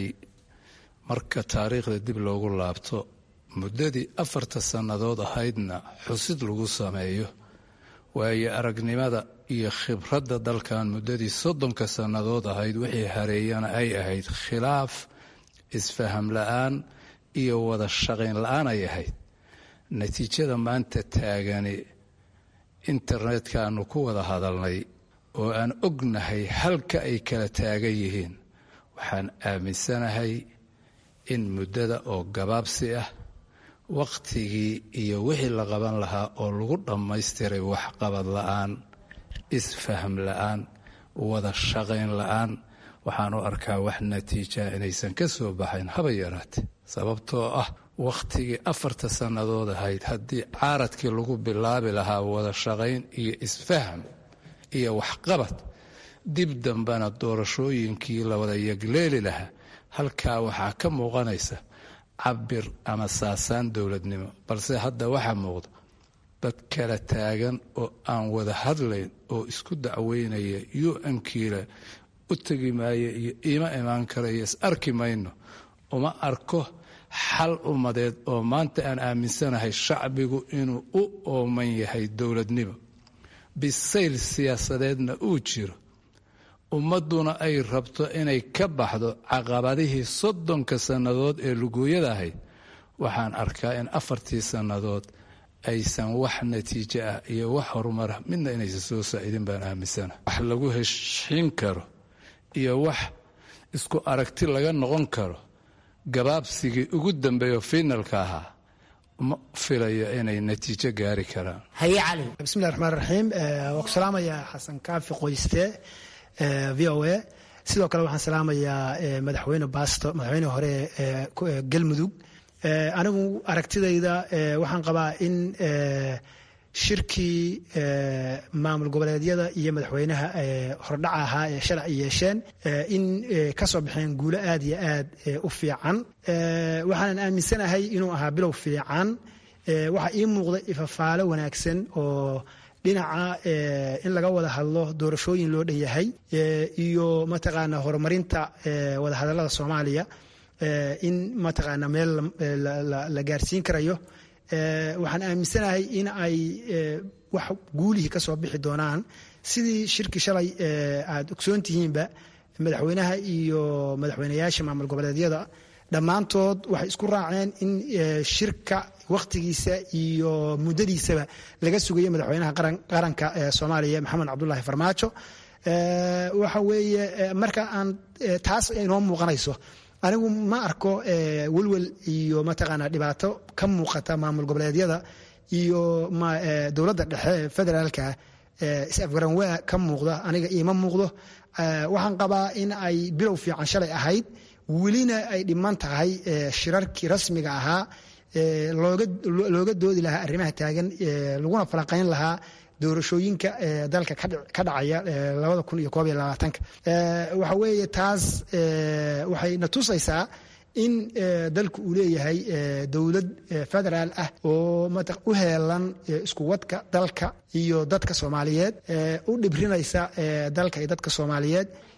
marka taariikhda dib loogu laabto muddadii afarta sannadood ahaydna xusid lagu sameeyo waayo aragnimada iyo khibradda dalkan muddadii soddonka sannadood ahayd wixii hareeyana ay ahayd khilaaf isfaham la-aan iyo wada shaqayn la-aan ay ahayd natiijada maanta taagani internetka-aanu ku wada hadalnay oo aan ognahay halka ay kala taagan yihiin waxaan aaminsanahay in muddada oo gabaabsi ah wakhtigii iyo wixii la qaban lahaa oo lagu dhammaystiray waxqabad la-aan isfaham la-aan wada shaqayn la-aan waxaan u arkaa wax natiijaa inaysan ka soo baxayn haba yaraate sababtoo ah wakhtigii afarta sannadood ahayd haddii caaradkii lagu bilaabi lahaa wada shaqayn iyo isfaham iyo waxqabad dib dambena doorashooyinkii la wada yegleeli lahaa halkaa waxaa ka muuqanaysa cabir ama saasaan dowladnimo balse hadda waxaa muuqda dad kala taagan oo aan wada hadlayn oo isku dacweynaya u-nkiila u tegi maayo iyo iima imaan kara iyo is arki mayno uma arko xal ummadeed oo maanta aan aaminsanahay shacbigu inuu u ooman yahay dowladnimo bisayl siyaasadeedna uu jiro ummadduna ay rabto inay ka baxdo caqabadihii soddonka sannadood ee lugooyada ahayd waxaan arkaa in afartii sannadood aysan wax natiijo ah iyo wax horumarah midna inaysan soo saa'idin baan aaminsana wax lagu heshiin karo iyo wax isku aragti laga noqon karo gabaabsigii ugu dambeeyo fiinalka ahaa ma filayo inay natiijo gaari karaan haye cali bismillahi raxmaan raxiim waa ku salaamayaa xasan kaafi qoyste v o a sidoo kale waxaan salaamayaa madaxweyne baasto madaxweyne hore ee galmudug anigu aragtidayda waxaan qabaa in shirkii maamul goboleedyada iyo madaxweynaha hordhaca ahaa ee shalay ay yeesheen in ka soo baxeen guulo aad iyo aad u fiican waxaanan aaminsanahay inuu ahaa bilow fiican waxaa ii muuqda ifafaalo wanaagsan oo dhinaca in laga wada hadlo doorashooyin loo dhan yahay iyo mataqaana horumarinta wadahadallada soomaaliya in mataqaana meel la gaarsiin karayo waxaan aaminsanahay in ay wax guulihii ka soo bixi doonaan sidii shirkii shalay aad ogsoon tihiinba madaxweynaha iyo madaxweynayaasha maamul goboleedyada dhammaantood waxay isku raaceen in shirka wakhtigiisa iyo muddadiisaba laga sugayo madaxweynaha qaranka soomaaliya maxamed cabdulaahi farmaajo waxa weeye marka aan taas inoo muuqanayso anigu ma arko welwel iyo mataqaana dhibaato ka muuqata maamul goboleedyada iyo dowladda dhexe federaalka is-afgaranwaa ka muuqda aniga iima muuqdo waxaan qabaa in ay bilow fiican shalay ahayd welina ay dhiman tahay shirarkii rasmiga ahaa looga doodi lahaa arrimaha taagan laguna falanqayn lahaa doorashooyinka dalka ka dhacaya labada kun iyo koob iyo labaatanka waxa weeye taas waxay na tusaysaa in dalku uu leeyahay dowlad federaal ah oo u heelan isku wadka dalka iyo dadka soomaaliyeed u dhibrinaysa dalka iyo dadka soomaaliyeed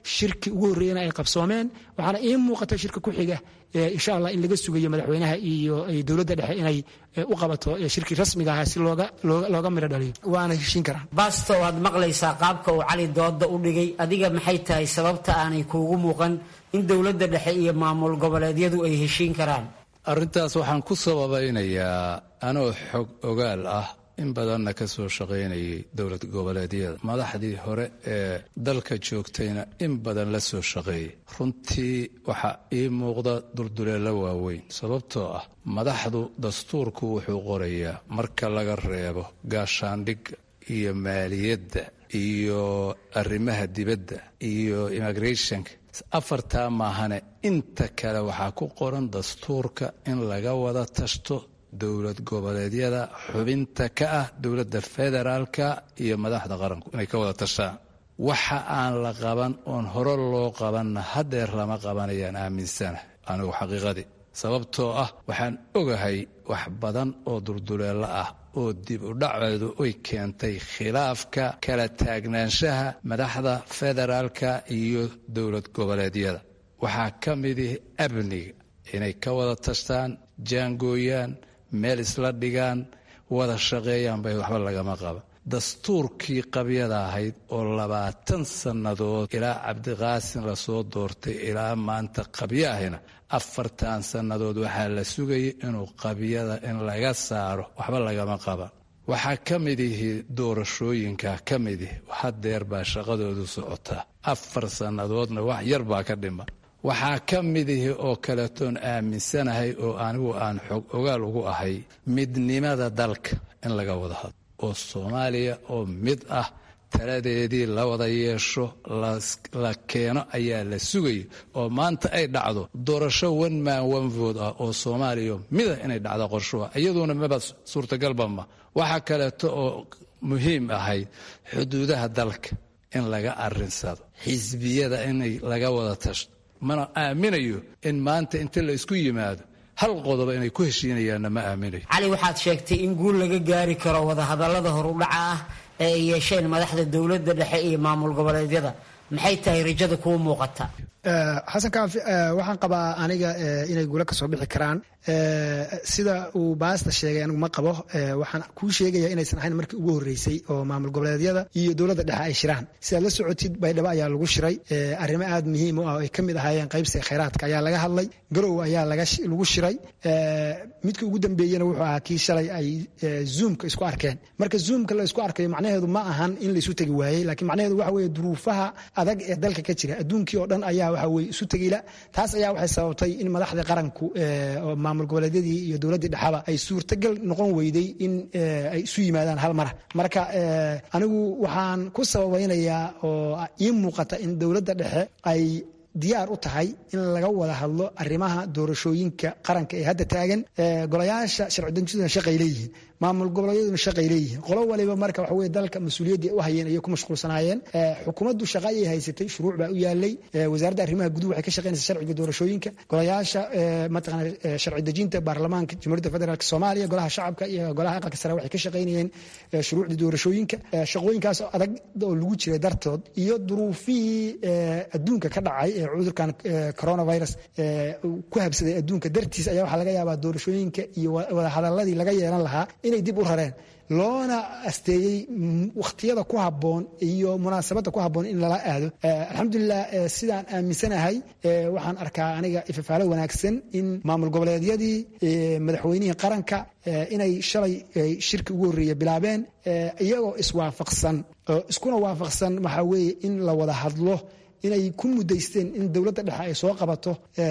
shirki ugu horreeyana ay qabsoomeen waxaana ii muuqata shirka ku xiga insha allah in laga sugayo madaxweynaha iyo dowladda dhexe inay u qabato shirkii rasmiga ahaa si looga midho dhaliyo waana heshiin karaan baasto waad maqlaysaa qaabka uu cali dooda u dhigay adiga maxay tahay sababta aanay kuugu muuqan in dowladda dhexe iyo maamul goboleedyadu ay heshiin karaan arrintaas waxaan ku sababaynayaa anoo xog ogaal ah in badanna ka soo shaqaynayay dowlad goboleedyada madaxdii hore ee dalka joogtayna in badan la soo shaqeeyay runtii waxaa ii muuqda durduleello waaweyn sababtoo ah madaxdu dastuurku wuxuu qorayaa marka laga reebo gaashaandhigga iyo maaliyadda iyo arrimaha dibadda iyo immigrationka afartaa maahane inta kale waxaa ku qoran dastuurka in laga wada tashto dowlad goboleedyada xubinta ka ah dowladda federaalka iyo madaxda qaranku inay ka wada tashaan waxa aan la qaban oon hore loo qabanna hadeer lama qabanayaan aaminsana anigu xaqiiqadii sababtoo ah waxaan ogahay wax badan oo durduleello ah oo dib u dhaceedu ay keentay khilaafka kala taagnaanshaha madaxda federaalka iyo dowlad goboleedyada waxaa ka midihi amniga inay ka wada tashtaan jaangooyaan meel isla dhigaan wada shaqeeyaan bay waxba lagama qaba dastuurkii qabyada ahayd oo labaatan sannadood ilaa cabdiqaasin lasoo doortay ilaa maanta qabyo ahina afartan sannadood waxaa la sugayay inuu qabyada in laga saaro waxba lagama qaba waxaa ka mid ihi doorashooyinka ka mid ihi hadeer baa shaqadoodu socotaa afar sannadoodna wax yar baa ka dhima waxaa ka mid ihi oo kaletoon aaminsanahay oo anigu aan xog ogaal ugu ahay midnimada dalka in laga wada hadlo oo soomaaliya oo mid ah taladeedii la wada yeesho la keeno ayaa la sugaya oo maanta ay dhacdo doorasho one man one vote ah oo soomaaliya mida inay dhacdo qorshuha iyaduna maba suurtagalba ma waxaa kaleeto oo muhiim ahayd xuduudaha dalka in laga arinsado xisbiyada in laga wada tashto mana aaminayo in maanta inta la isku yimaado hal qodoba inay ku heshiinayaanna ma aaminayo cali waxaad sheegtay in guul laga gaari karo wadahadallada horudhaca ah ee ay yeesheen madaxda dowladda dhexe iyo maamul goboleedyada maxay tahay rajada kuu muuqata xasan kaafi waxaan qabaa aniga inay guula ka soo bixi karaan sida uu baasta sheegay anigu ma qabo waxaan kuu sheegaya inaysan ahayn markii ugu horreysay oo maamul goboleedyada iyo dowladda dhexe ay shiraan sidaad la socotid baydhabo ayaa lagu shiray arrimo aad muhiim u ah oo ay ka mid ahaayeen qaybsiga khayraadka ayaa laga hadlay garow ayaa lagu shiray midka ugu dambeeyena wuxuu ahaa kii shalay ay zoomka isku arkeen marka zoomka la isku arkayo macnaheedu ma ahan in la isu tegi waayey laakiin macnaheedu waxa weeye duruufaha adag ee dalka ka jira adduunkii oo dhan ayaa waxa weye isu tegila taas ayaa waxay sababtay in madaxda qaranku oo maamul goboleedyadii iyo dowladdii dhexaba ay suurtagal noqon weyday in ay isu yimaadaan hal mara marka anigu waxaan ku sababaynayaa oo ii muuqata in dowladda dhexe ay diyaar u tahay in laga wada hadlo arrimaha doorashooyinka qaranka ee hadda taagan golayaasha sharcidejintuna shaqay leeyihiin maamul goboleedyaduna shaqay leeyihiin qolo waliba marka waxa weye dalka mas-uuliyaddii u hayeen ayay ku mashquulsanaayeen xukuumaddu shaqa ayay haysatay shuruuc baa u yaalay wasaaradda arrimaha guduhu waxay ka shaqaynaysaa sharciga doorashooyinka golayaasha mataqana sharci dejinta baarlamaanka jamhuuriyadda federaalk soomaaliya golaha shacabka iyo golaha aqalka sare waxay ka shaqaynayeen shuruucdii doorashooyinka shaqooyinkaas oo adag oo lagu jiray dartood iyo duruufihii adduunka ka dhacay ee cudurkan coronavirus ku habsaday adduunka dartiis ayaa waxaa laga yaabaa doorashooyinka iyo wadahadaladii laga yeelan lahaa inay dib u rareen loona asteeyey wakhtiyada ku habboon iyo munaasabadda ku habboon in lala aado alxamdulilah sidaan aaminsanahay waxaan arkaa aniga ifafaalo wanaagsan in maamul goboleedyadii madaxweynihii qaranka inay shalay shirki ugu horreeya bilaabeen iyagoo iswaafaqsan iskuna waafaqsan waxaa weeye in la wada hadlo inay ku mudaysteen in dowladda dhexe ay soo qabato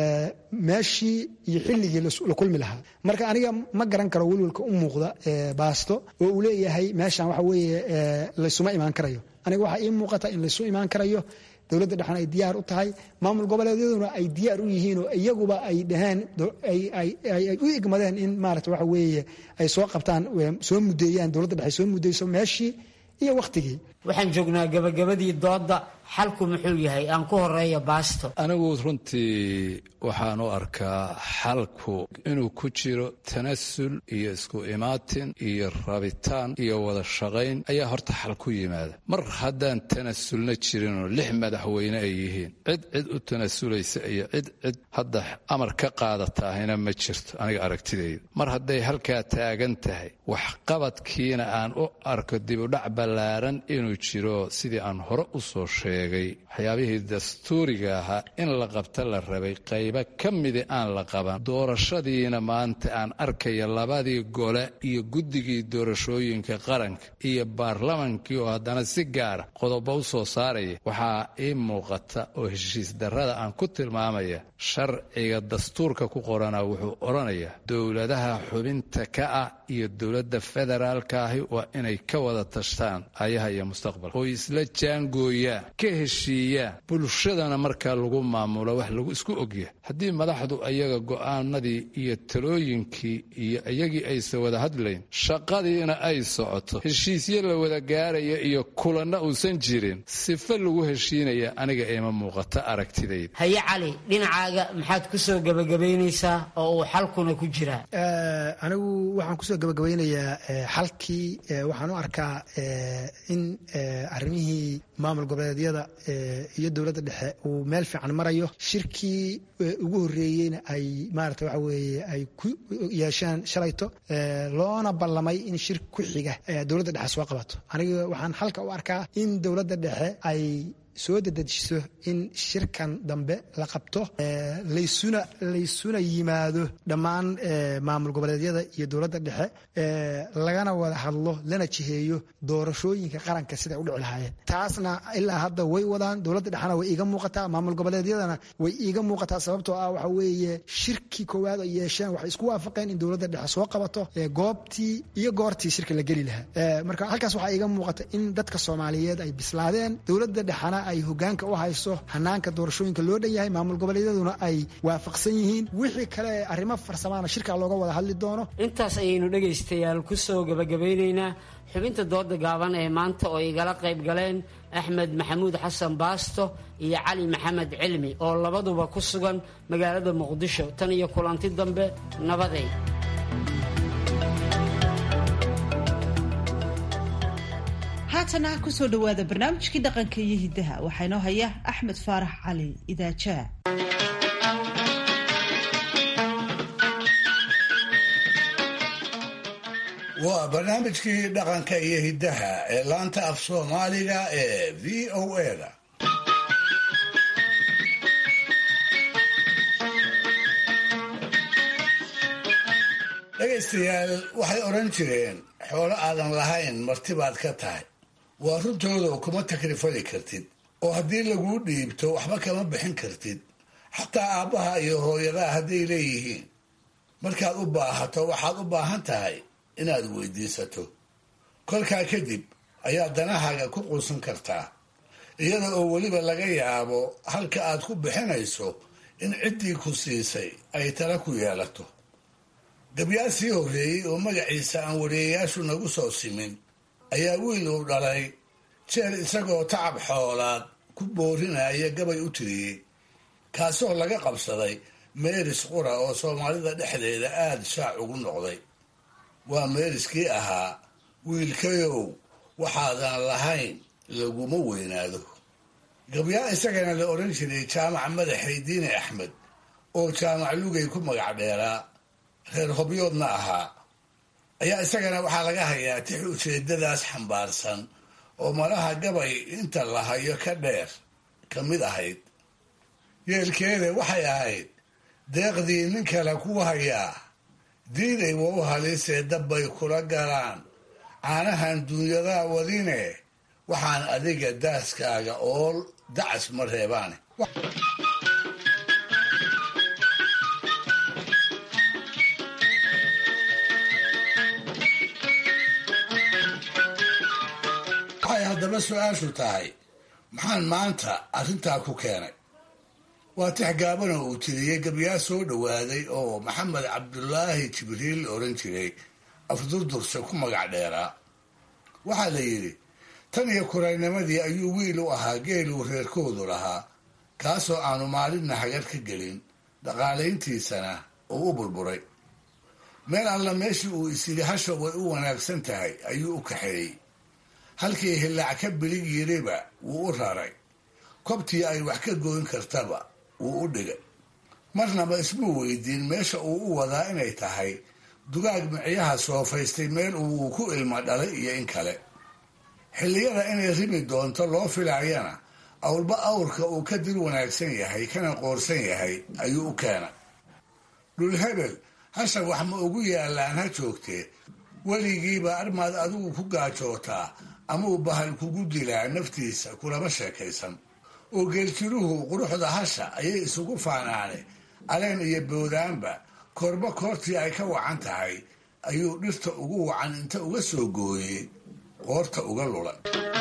meeshii iyo xilligii la kulmi lahaa marka aniga ma garan karo welwelka u muuqda baasto oo uu leeyahay meeshan waxa weeye laysuma imaan karayo aniga waxaa ii muuqata in laysu imaan karayo dowladda dhexena ay diyaar u tahay maamul goboleedyaduna ay diyaar u yihiin oo iyaguba ay dhaheen ay u igmadeen in maarata waxa weeye ay soo qabtaan soo mudeeyaan dowladda dhexe soo mudeyso meeshii iyo wakhtigii waxaan joognaa gabagabadii doodda xalku muxuu yahay aan ku horeeya baasto anigu runtii waxaan u arkaa xalku inuu ku jiro tanasul iyo isku imaatin iyo rabitaan iyo wada shaqayn ayaa horta xal ku yimaada mar haddaan tanasulna jirinoo lix madaxweyne ay yihiin cid cid u tanasulaysa iyo cid cid hadda amar ka qaadataahina ma jirto aniga aragtidayda mar hadday halkaa taagan tahay waxqabadkiina aan u arko dibudhac ballaaran inuu jiro sidii aan hore u soo sheegay waxyaabihii dastuuriga ahaa in la qabta la rabay qaybo ka midi aan la qaban doorashadiina maanta aan arkaya labadii gole iyo guddigii doorashooyinka qaranka iyo baarlamankii oo haddana si gaara qodobo u soo saaraya waxaa ii muuqata oo heshiis darrada aan ku tilmaamaya sharciga dastuurka ku qorana wuxuu odhanayaa dowladaha xubinta ka ah iyo dowladda federaalka ahi waa inay ka wada tashtaan ayaha iyo mustaqbalka oo isla jaangooyaan ka heshiiyaan bulshadana markaa lagu maamulo wax lagu isku ogyahay haddii madaxdu ayaga go'aanadii iyo talooyinkii iyo iyagii aysan wada hadlayn shaqadiina ay socoto heshiisyo la wada gaaraya iyo kulanna uusan jirin sife lagu heshiinaya aniga ima muuqata aragtidayda haye cali dhinacaaga maxaad ku soo gebagabaynaysaa oo uu xalkuna ku jiraa anigu waxaan kusoo gabagabeynayaa xalkii waxaan u arkaa in arrimihii maamul goboleedyada iyo dowladda dhexe uu meel fiican marayo shirkii ugu horreeyeyna ay maarata waxa weeye ay ku yeeshaan shalayto loona ballamay in shir ku xiga dowladda dhexe soo qabato aniga waxaan halka u arkaa in dowladda dhexe ay soo dedejiso in shirkan dambe la qabto laysuna laysuna yimaado dhammaan maamul goboleedyada iyo dowladda dhexe lagana wada hadlo lana jiheeyo doorashooyinka qaranka siday u dhici lahaayeen taasna ilaa hadda way wadaan dowladda dhexena way iiga muuqataa maamul goboleedyadana way iiga muuqataa sababtoo ah waxa weeye shirkii koowaad ay yeesheen waxay isku waafaqeen in dowladda dhexe soo qabato goobtii iyo goortii shirka la geli lahaa marka halkaas waxaa iiga muuqata in dadka soomaaliyeed ay bislaadeen dowladda dhexena ay hogaanka u hayso hanaanka doorashooyinka loo dhan yahay maamul goboleedyaduna ay waafaqsan yihiin wixii kale arrimo farsamaana shirkaa looga wada hadli doono intaas ayaynu dhegaystayaal ku soo gebagabeynaynaa xubinta dooda gaaban ee maanta oo igala qayb galeen axmed maxamuud xasan baasto iyo cali maxamed cilmi oo labaduba ku sugan magaalada muqdisho tan iyo kulanti dambe nabaday haatana kusoo dhowaada barnaamijkii dhaqanka iyo hiddaha waxaa inoo haya axmed faarax cali idaajaa waa barnaamijkii dhaqanka iyo hiddaha ee laanta af soomaaliga ee v o eda dhegaystayaal waxay odhan jireen xoolo aadan lahayn marti baad ka tahay waa runtooda kuma takrifali kartid oo haddii laguu dhiibto waxba kama bixin kartid xataa aabbaha iyo hooyadaha hadday leeyihiin markaad u baahato waxaad u baahan tahay inaad weydiisato kolkaa kadib ayaa danahaaga ku quusan kartaa iyada oo weliba laga yaabo halka aad ku bixinayso in ciddii ku siisay ay tala ku yeelato gabyaa sii horreeyey oo magaciisa aan wareeyayaashu nagu soo simin ayaa wiil uu dhalay jeer isagoo tacab xoolaad ku boorinaya gabay u tiriyey kaasoo laga qabsaday meeris qura oo soomaalida dhexdeeda aada shaac ugu noqday waa meeriskii ahaa wiilkayow waxaadan lahayn laguma weynaado gabyaa isagana la odhan jiray jaamac madaxay diine axmed oo jaamac lugay ku magac dheeraa reer hobyoodna ahaa ayaa isagana waxaa laga hayaa tix ujeedadaas xambaarsan oo malaha gabay inta la hayo ka dheer ka mid ahayd yeelkeeda waxay ahayd deeqdii nin kale ku hayaa diiday wa u halisee dabbay kula galaan caanahan duunyadaa wadine waxaan adiga daaskaaga ool dacas ma reebaane waxay haddaba su-aashu tahay maxaan maanta arrintaa ku keenay waa tix gaabana uu tiriyey gabyaa soo dhowaaday oo maxamed cabdulaahi jibriil oran jiray afdurdurse ku magac dheeraa waxaa la yidhi tan iyo kuraynimadii ayuu wiil u ahaa geeluu reerkoodu lahaa kaasoo aanu maalinna hagar ka gelin dhaqaalayntiisana uu u burburay meel alla meeshii uu isyidhi hasha way u wanaagsan tahay ayuu u kaxeeyey halkii hillaac ka bilig yiriba wuu u raray kobtii ay wax ka goyn kartaba wuu u dhigay marnaba ismuu weydiin meesha uu u wadaa inay tahay dugaag micyaha soofaystay meel uu ku ilmo dhalay iyo in kale xilliyada inay ribi doonto loo filaayana awlba awrka uu ka dir wanaagsan yahay kana qoorsan yahay ayuu u keenay dhulhebel hasha wax ma ugu yaallaan ha joogtee weligiiba armaad adigu ku gaajootaa amuu bahal kugu dilaa naftiisa kulama sheekaysan oo geeljiruhu quruxda hasha ayay isugu faanaane aleen iyo boodaanba korba koortii ay ka wacan tahay ayuu dhirta ugu wacan inta uga soo gooyey qoorta uga lulay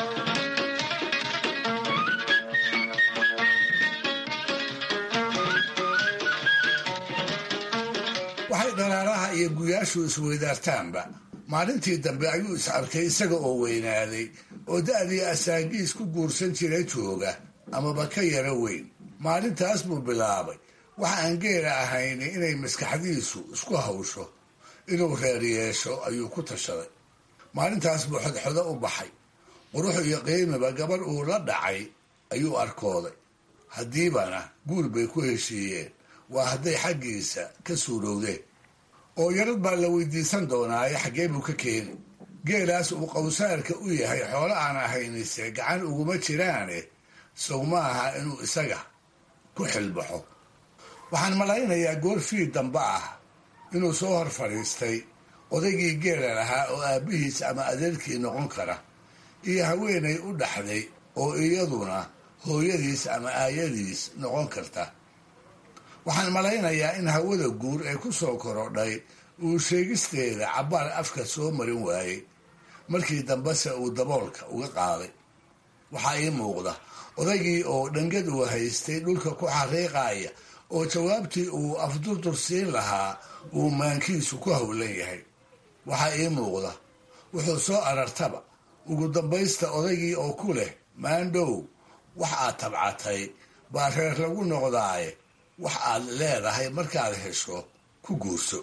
waxay dhalaalaha iyo guyaashu isweydaartaanba maalintii dambe ayuu is arkay isaga oo weynaaday oo da'dii asaagiis ku guursan jiray jooga amaba ka yaro weyn maalintaas buu bilaabay waxa aan geela ahayni inay maskaxdiisu isku hawsho inuu reer yeesho ayuu ku tashaday maalintaas buu xodxodo u baxay qurux iyo qiimiba gabar uu la dhacay ayuu arkooday haddiibana guur bay ku heshiiyeen waa hadday xaggiisa ka suurowdeen oo yarad baa la weydiisan doonaaye xaggee buu ka keeni geelaas uu qawsaarka u yahay xoolo aan ahaynise gacan uguma jiraane sow ma aha inuu isaga ku xilbaxo waxaan malaynayaa goor fiid dambe ah inuu soo hor fadhiistay odaygii geela lahaa oo aabbihiis ama adeerkii noqon kara iyo haweenay u dhaxday oo iyaduna hooyadiis ama aayadiis noqon karta waxaan malaynayaa in hawada guur ee ku soo korodhay uu sheegisteeda cabbaar afka soo marin waayey markii dambese uu daboolka uga qaaday waxaa ii muuqda odaygii oo dhangad uu haystay dhulka ku xariiqaaya oo jawaabtii uu afdurdur siin lahaa uu maankiisu ku howlan yahay waxaa ii muuqda wuxuu soo arartaba ugu dambaysta odaygii oo ku leh maandhow wax aad tabcatay baa reer lagu noqdaaye wax aad leedahay markaad hesho ku guurso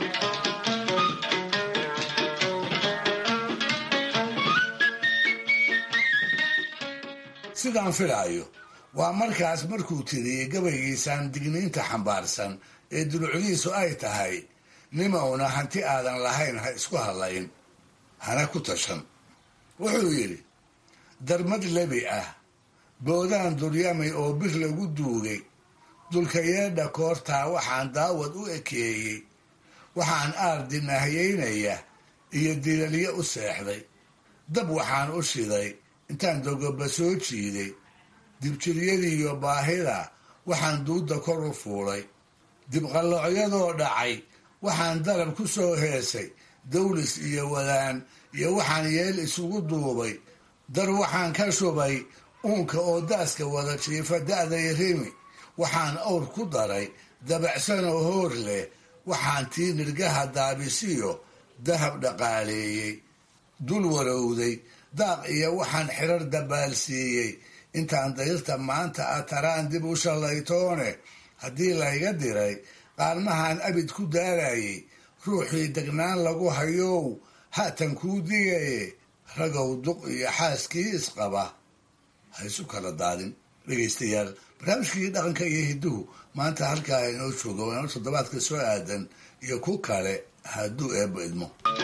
sidaan filaayo waa markaas markuu tiriyey gabaygiisaan digniinta xambaarsan ee dulucdiisu ay tahay nimowna hanti aadan lahayn ha isku hadlayn hana ku tashan wuxuu yidhi darmad lebi ah boodaan duryamay oo bir lagu duugay dulkayeedha koortaa waxaan daawad u ekeeyey waxaan aardi nahyaynaya iyo dilalyo u seexday dab waxaan u shiday intaan dogoba soo jiiday dibjiryadiiyo baahida waxaan duudda kor u fuulay dibqalloocyadoo dhacay waxaan dalab ku soo heesay dawlis iyo wadaan iyo waxaan yeel isugu duubay dar waxaan ka shubay uunka oo daaska wada jiifa da'day rimi waxaan awr ku daray dabacsanoo hoor leh waxaan tii nirgaha daabisiyo dahab dhaqaaleeyey dul warowday daaq iyo waxaan xirar dabaalsiiyey intaan dayrta maanta a taraan dib u shallaytoone haddii layga diray qaalmahan abid ku daarayay ruuxii degnaan lagu hayow haatan kuu digaye ragow duq iyo xaaskii isqaba ha isu kala daadin dhegaystayaal barnaamijkii dhaqanka iyo hidduhu maanta halkaa inoo jooga waana toddobaadka soo aadan iyo ku kale hadduu eebba idmo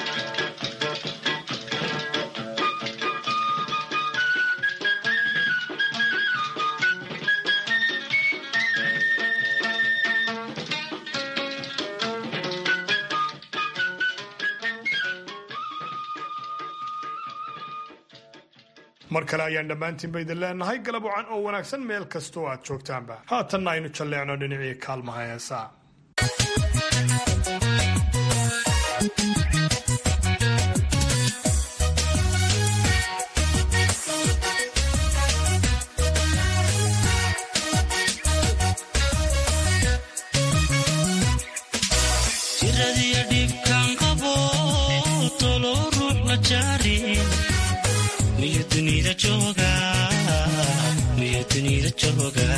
mar kale ayaan dhammaantiinba idin leenahay galab wacan oo wanaagsan meel kastoo aad joogtaanba haatanna aynu jalleecno dhinacii kaalmaha heesaa miyu dunida jooga miyu dunida jooga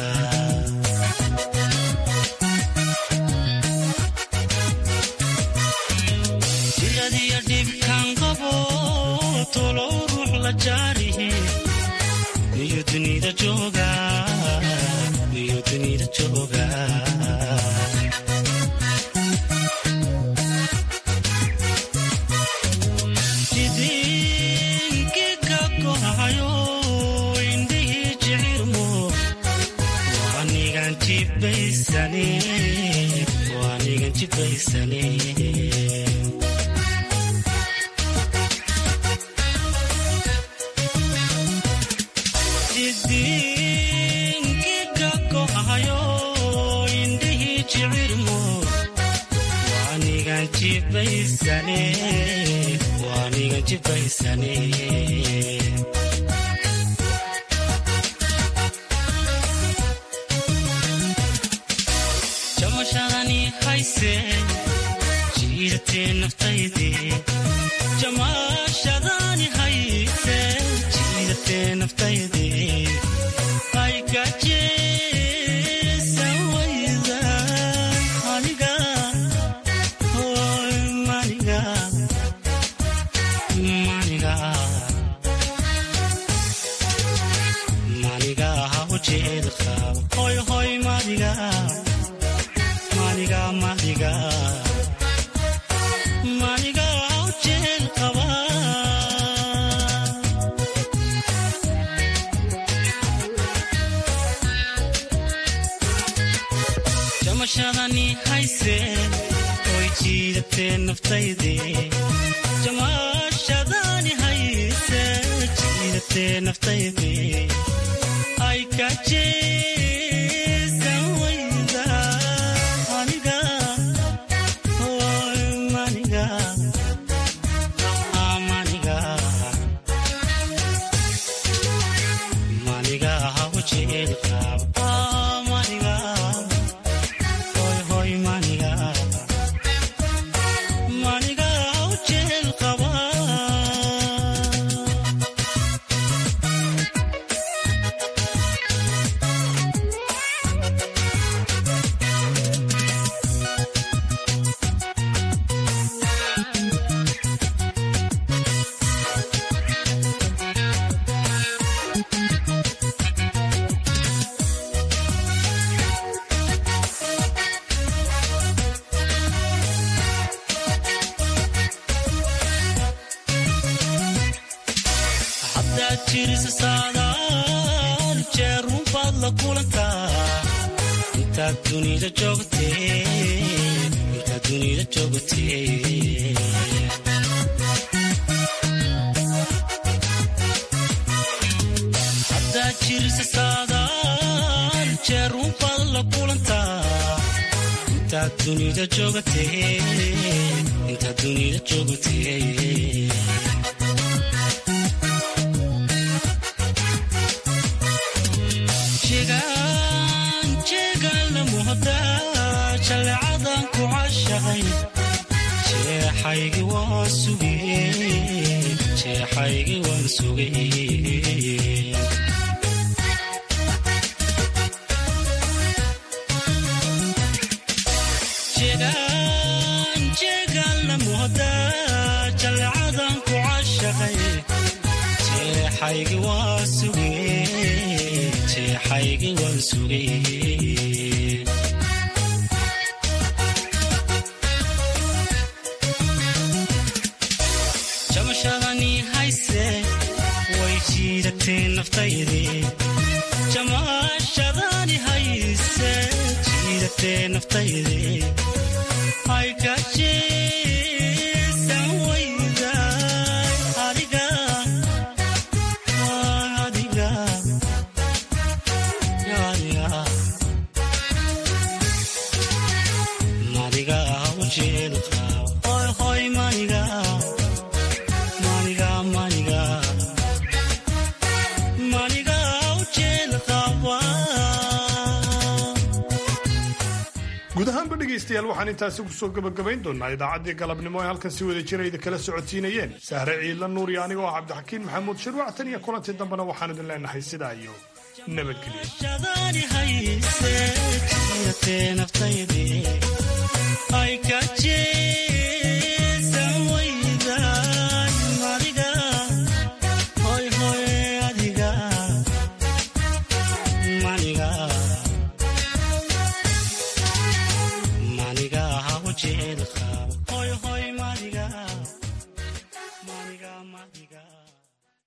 jiradiyo dhibkan qabo tolow ruux la jaarihi miyu dunida jooga miyu dunida jooga jidinkiga kohayo indhihii jicirmo waanigan jibaysane waanigan jibaysane jidinkiga kohayo indhihii jicirmo waanigan jibaysane waanigan jibaysane jamashadani hayse jiidatee naftayde jamashadani hayse jiidatee naftayde aygajeesan wayda aniga hoy maniga maniga maniga haujeeda qaba hoy hoy maniga maniga maniga maniga haujeeda qaba jamashadani hayse oy jiidatee naftayde jamashadani hayse jiidatee naftayde ay kajeesan wayda aniga hoy maniga ah, maniga maniga haujeeda qaba Ah, maniga hoy hoy maniga maniga haujeeda qaba haddaad jirisa saadaal jeer runbaad la kulantaa intaad dunida joogtee intaad dunida joogtee haddaad jirisa saadaal jeer runbaad la kulantaa intaad dunida joogtee intaad dunida joogtee jegaan jeegaan la muhdaa jaleecadan ku cashaqay jeexaygi waan sugay jeexaygi waan sugay jegaan jeegaan la muhdaa jaleecadan ku cashaqay jeexaygi waan sugay jeexaygi waan sugay jamashadani hayse way jiidatee naftayde jamashadani hayse jiidatee naftayde ay kajeesan wayda adiga adiga adiga maniga ujeeda qaba hoy hoy maniga maniga maniga maniga ujeeda qaba guud ahaanba dhegaystayaal waxaan intaasi kusoo gebagabayn doonaa idaacaddii galabnimo ee halkan si wada jira idi kala socodsiinayeen sahre ciidla nuur iyo anigoo ah cabdixakiin maxamuud shirwac tan iyo kulantii dambena waxaan idin leenahay sidaa iyo nabadgelyo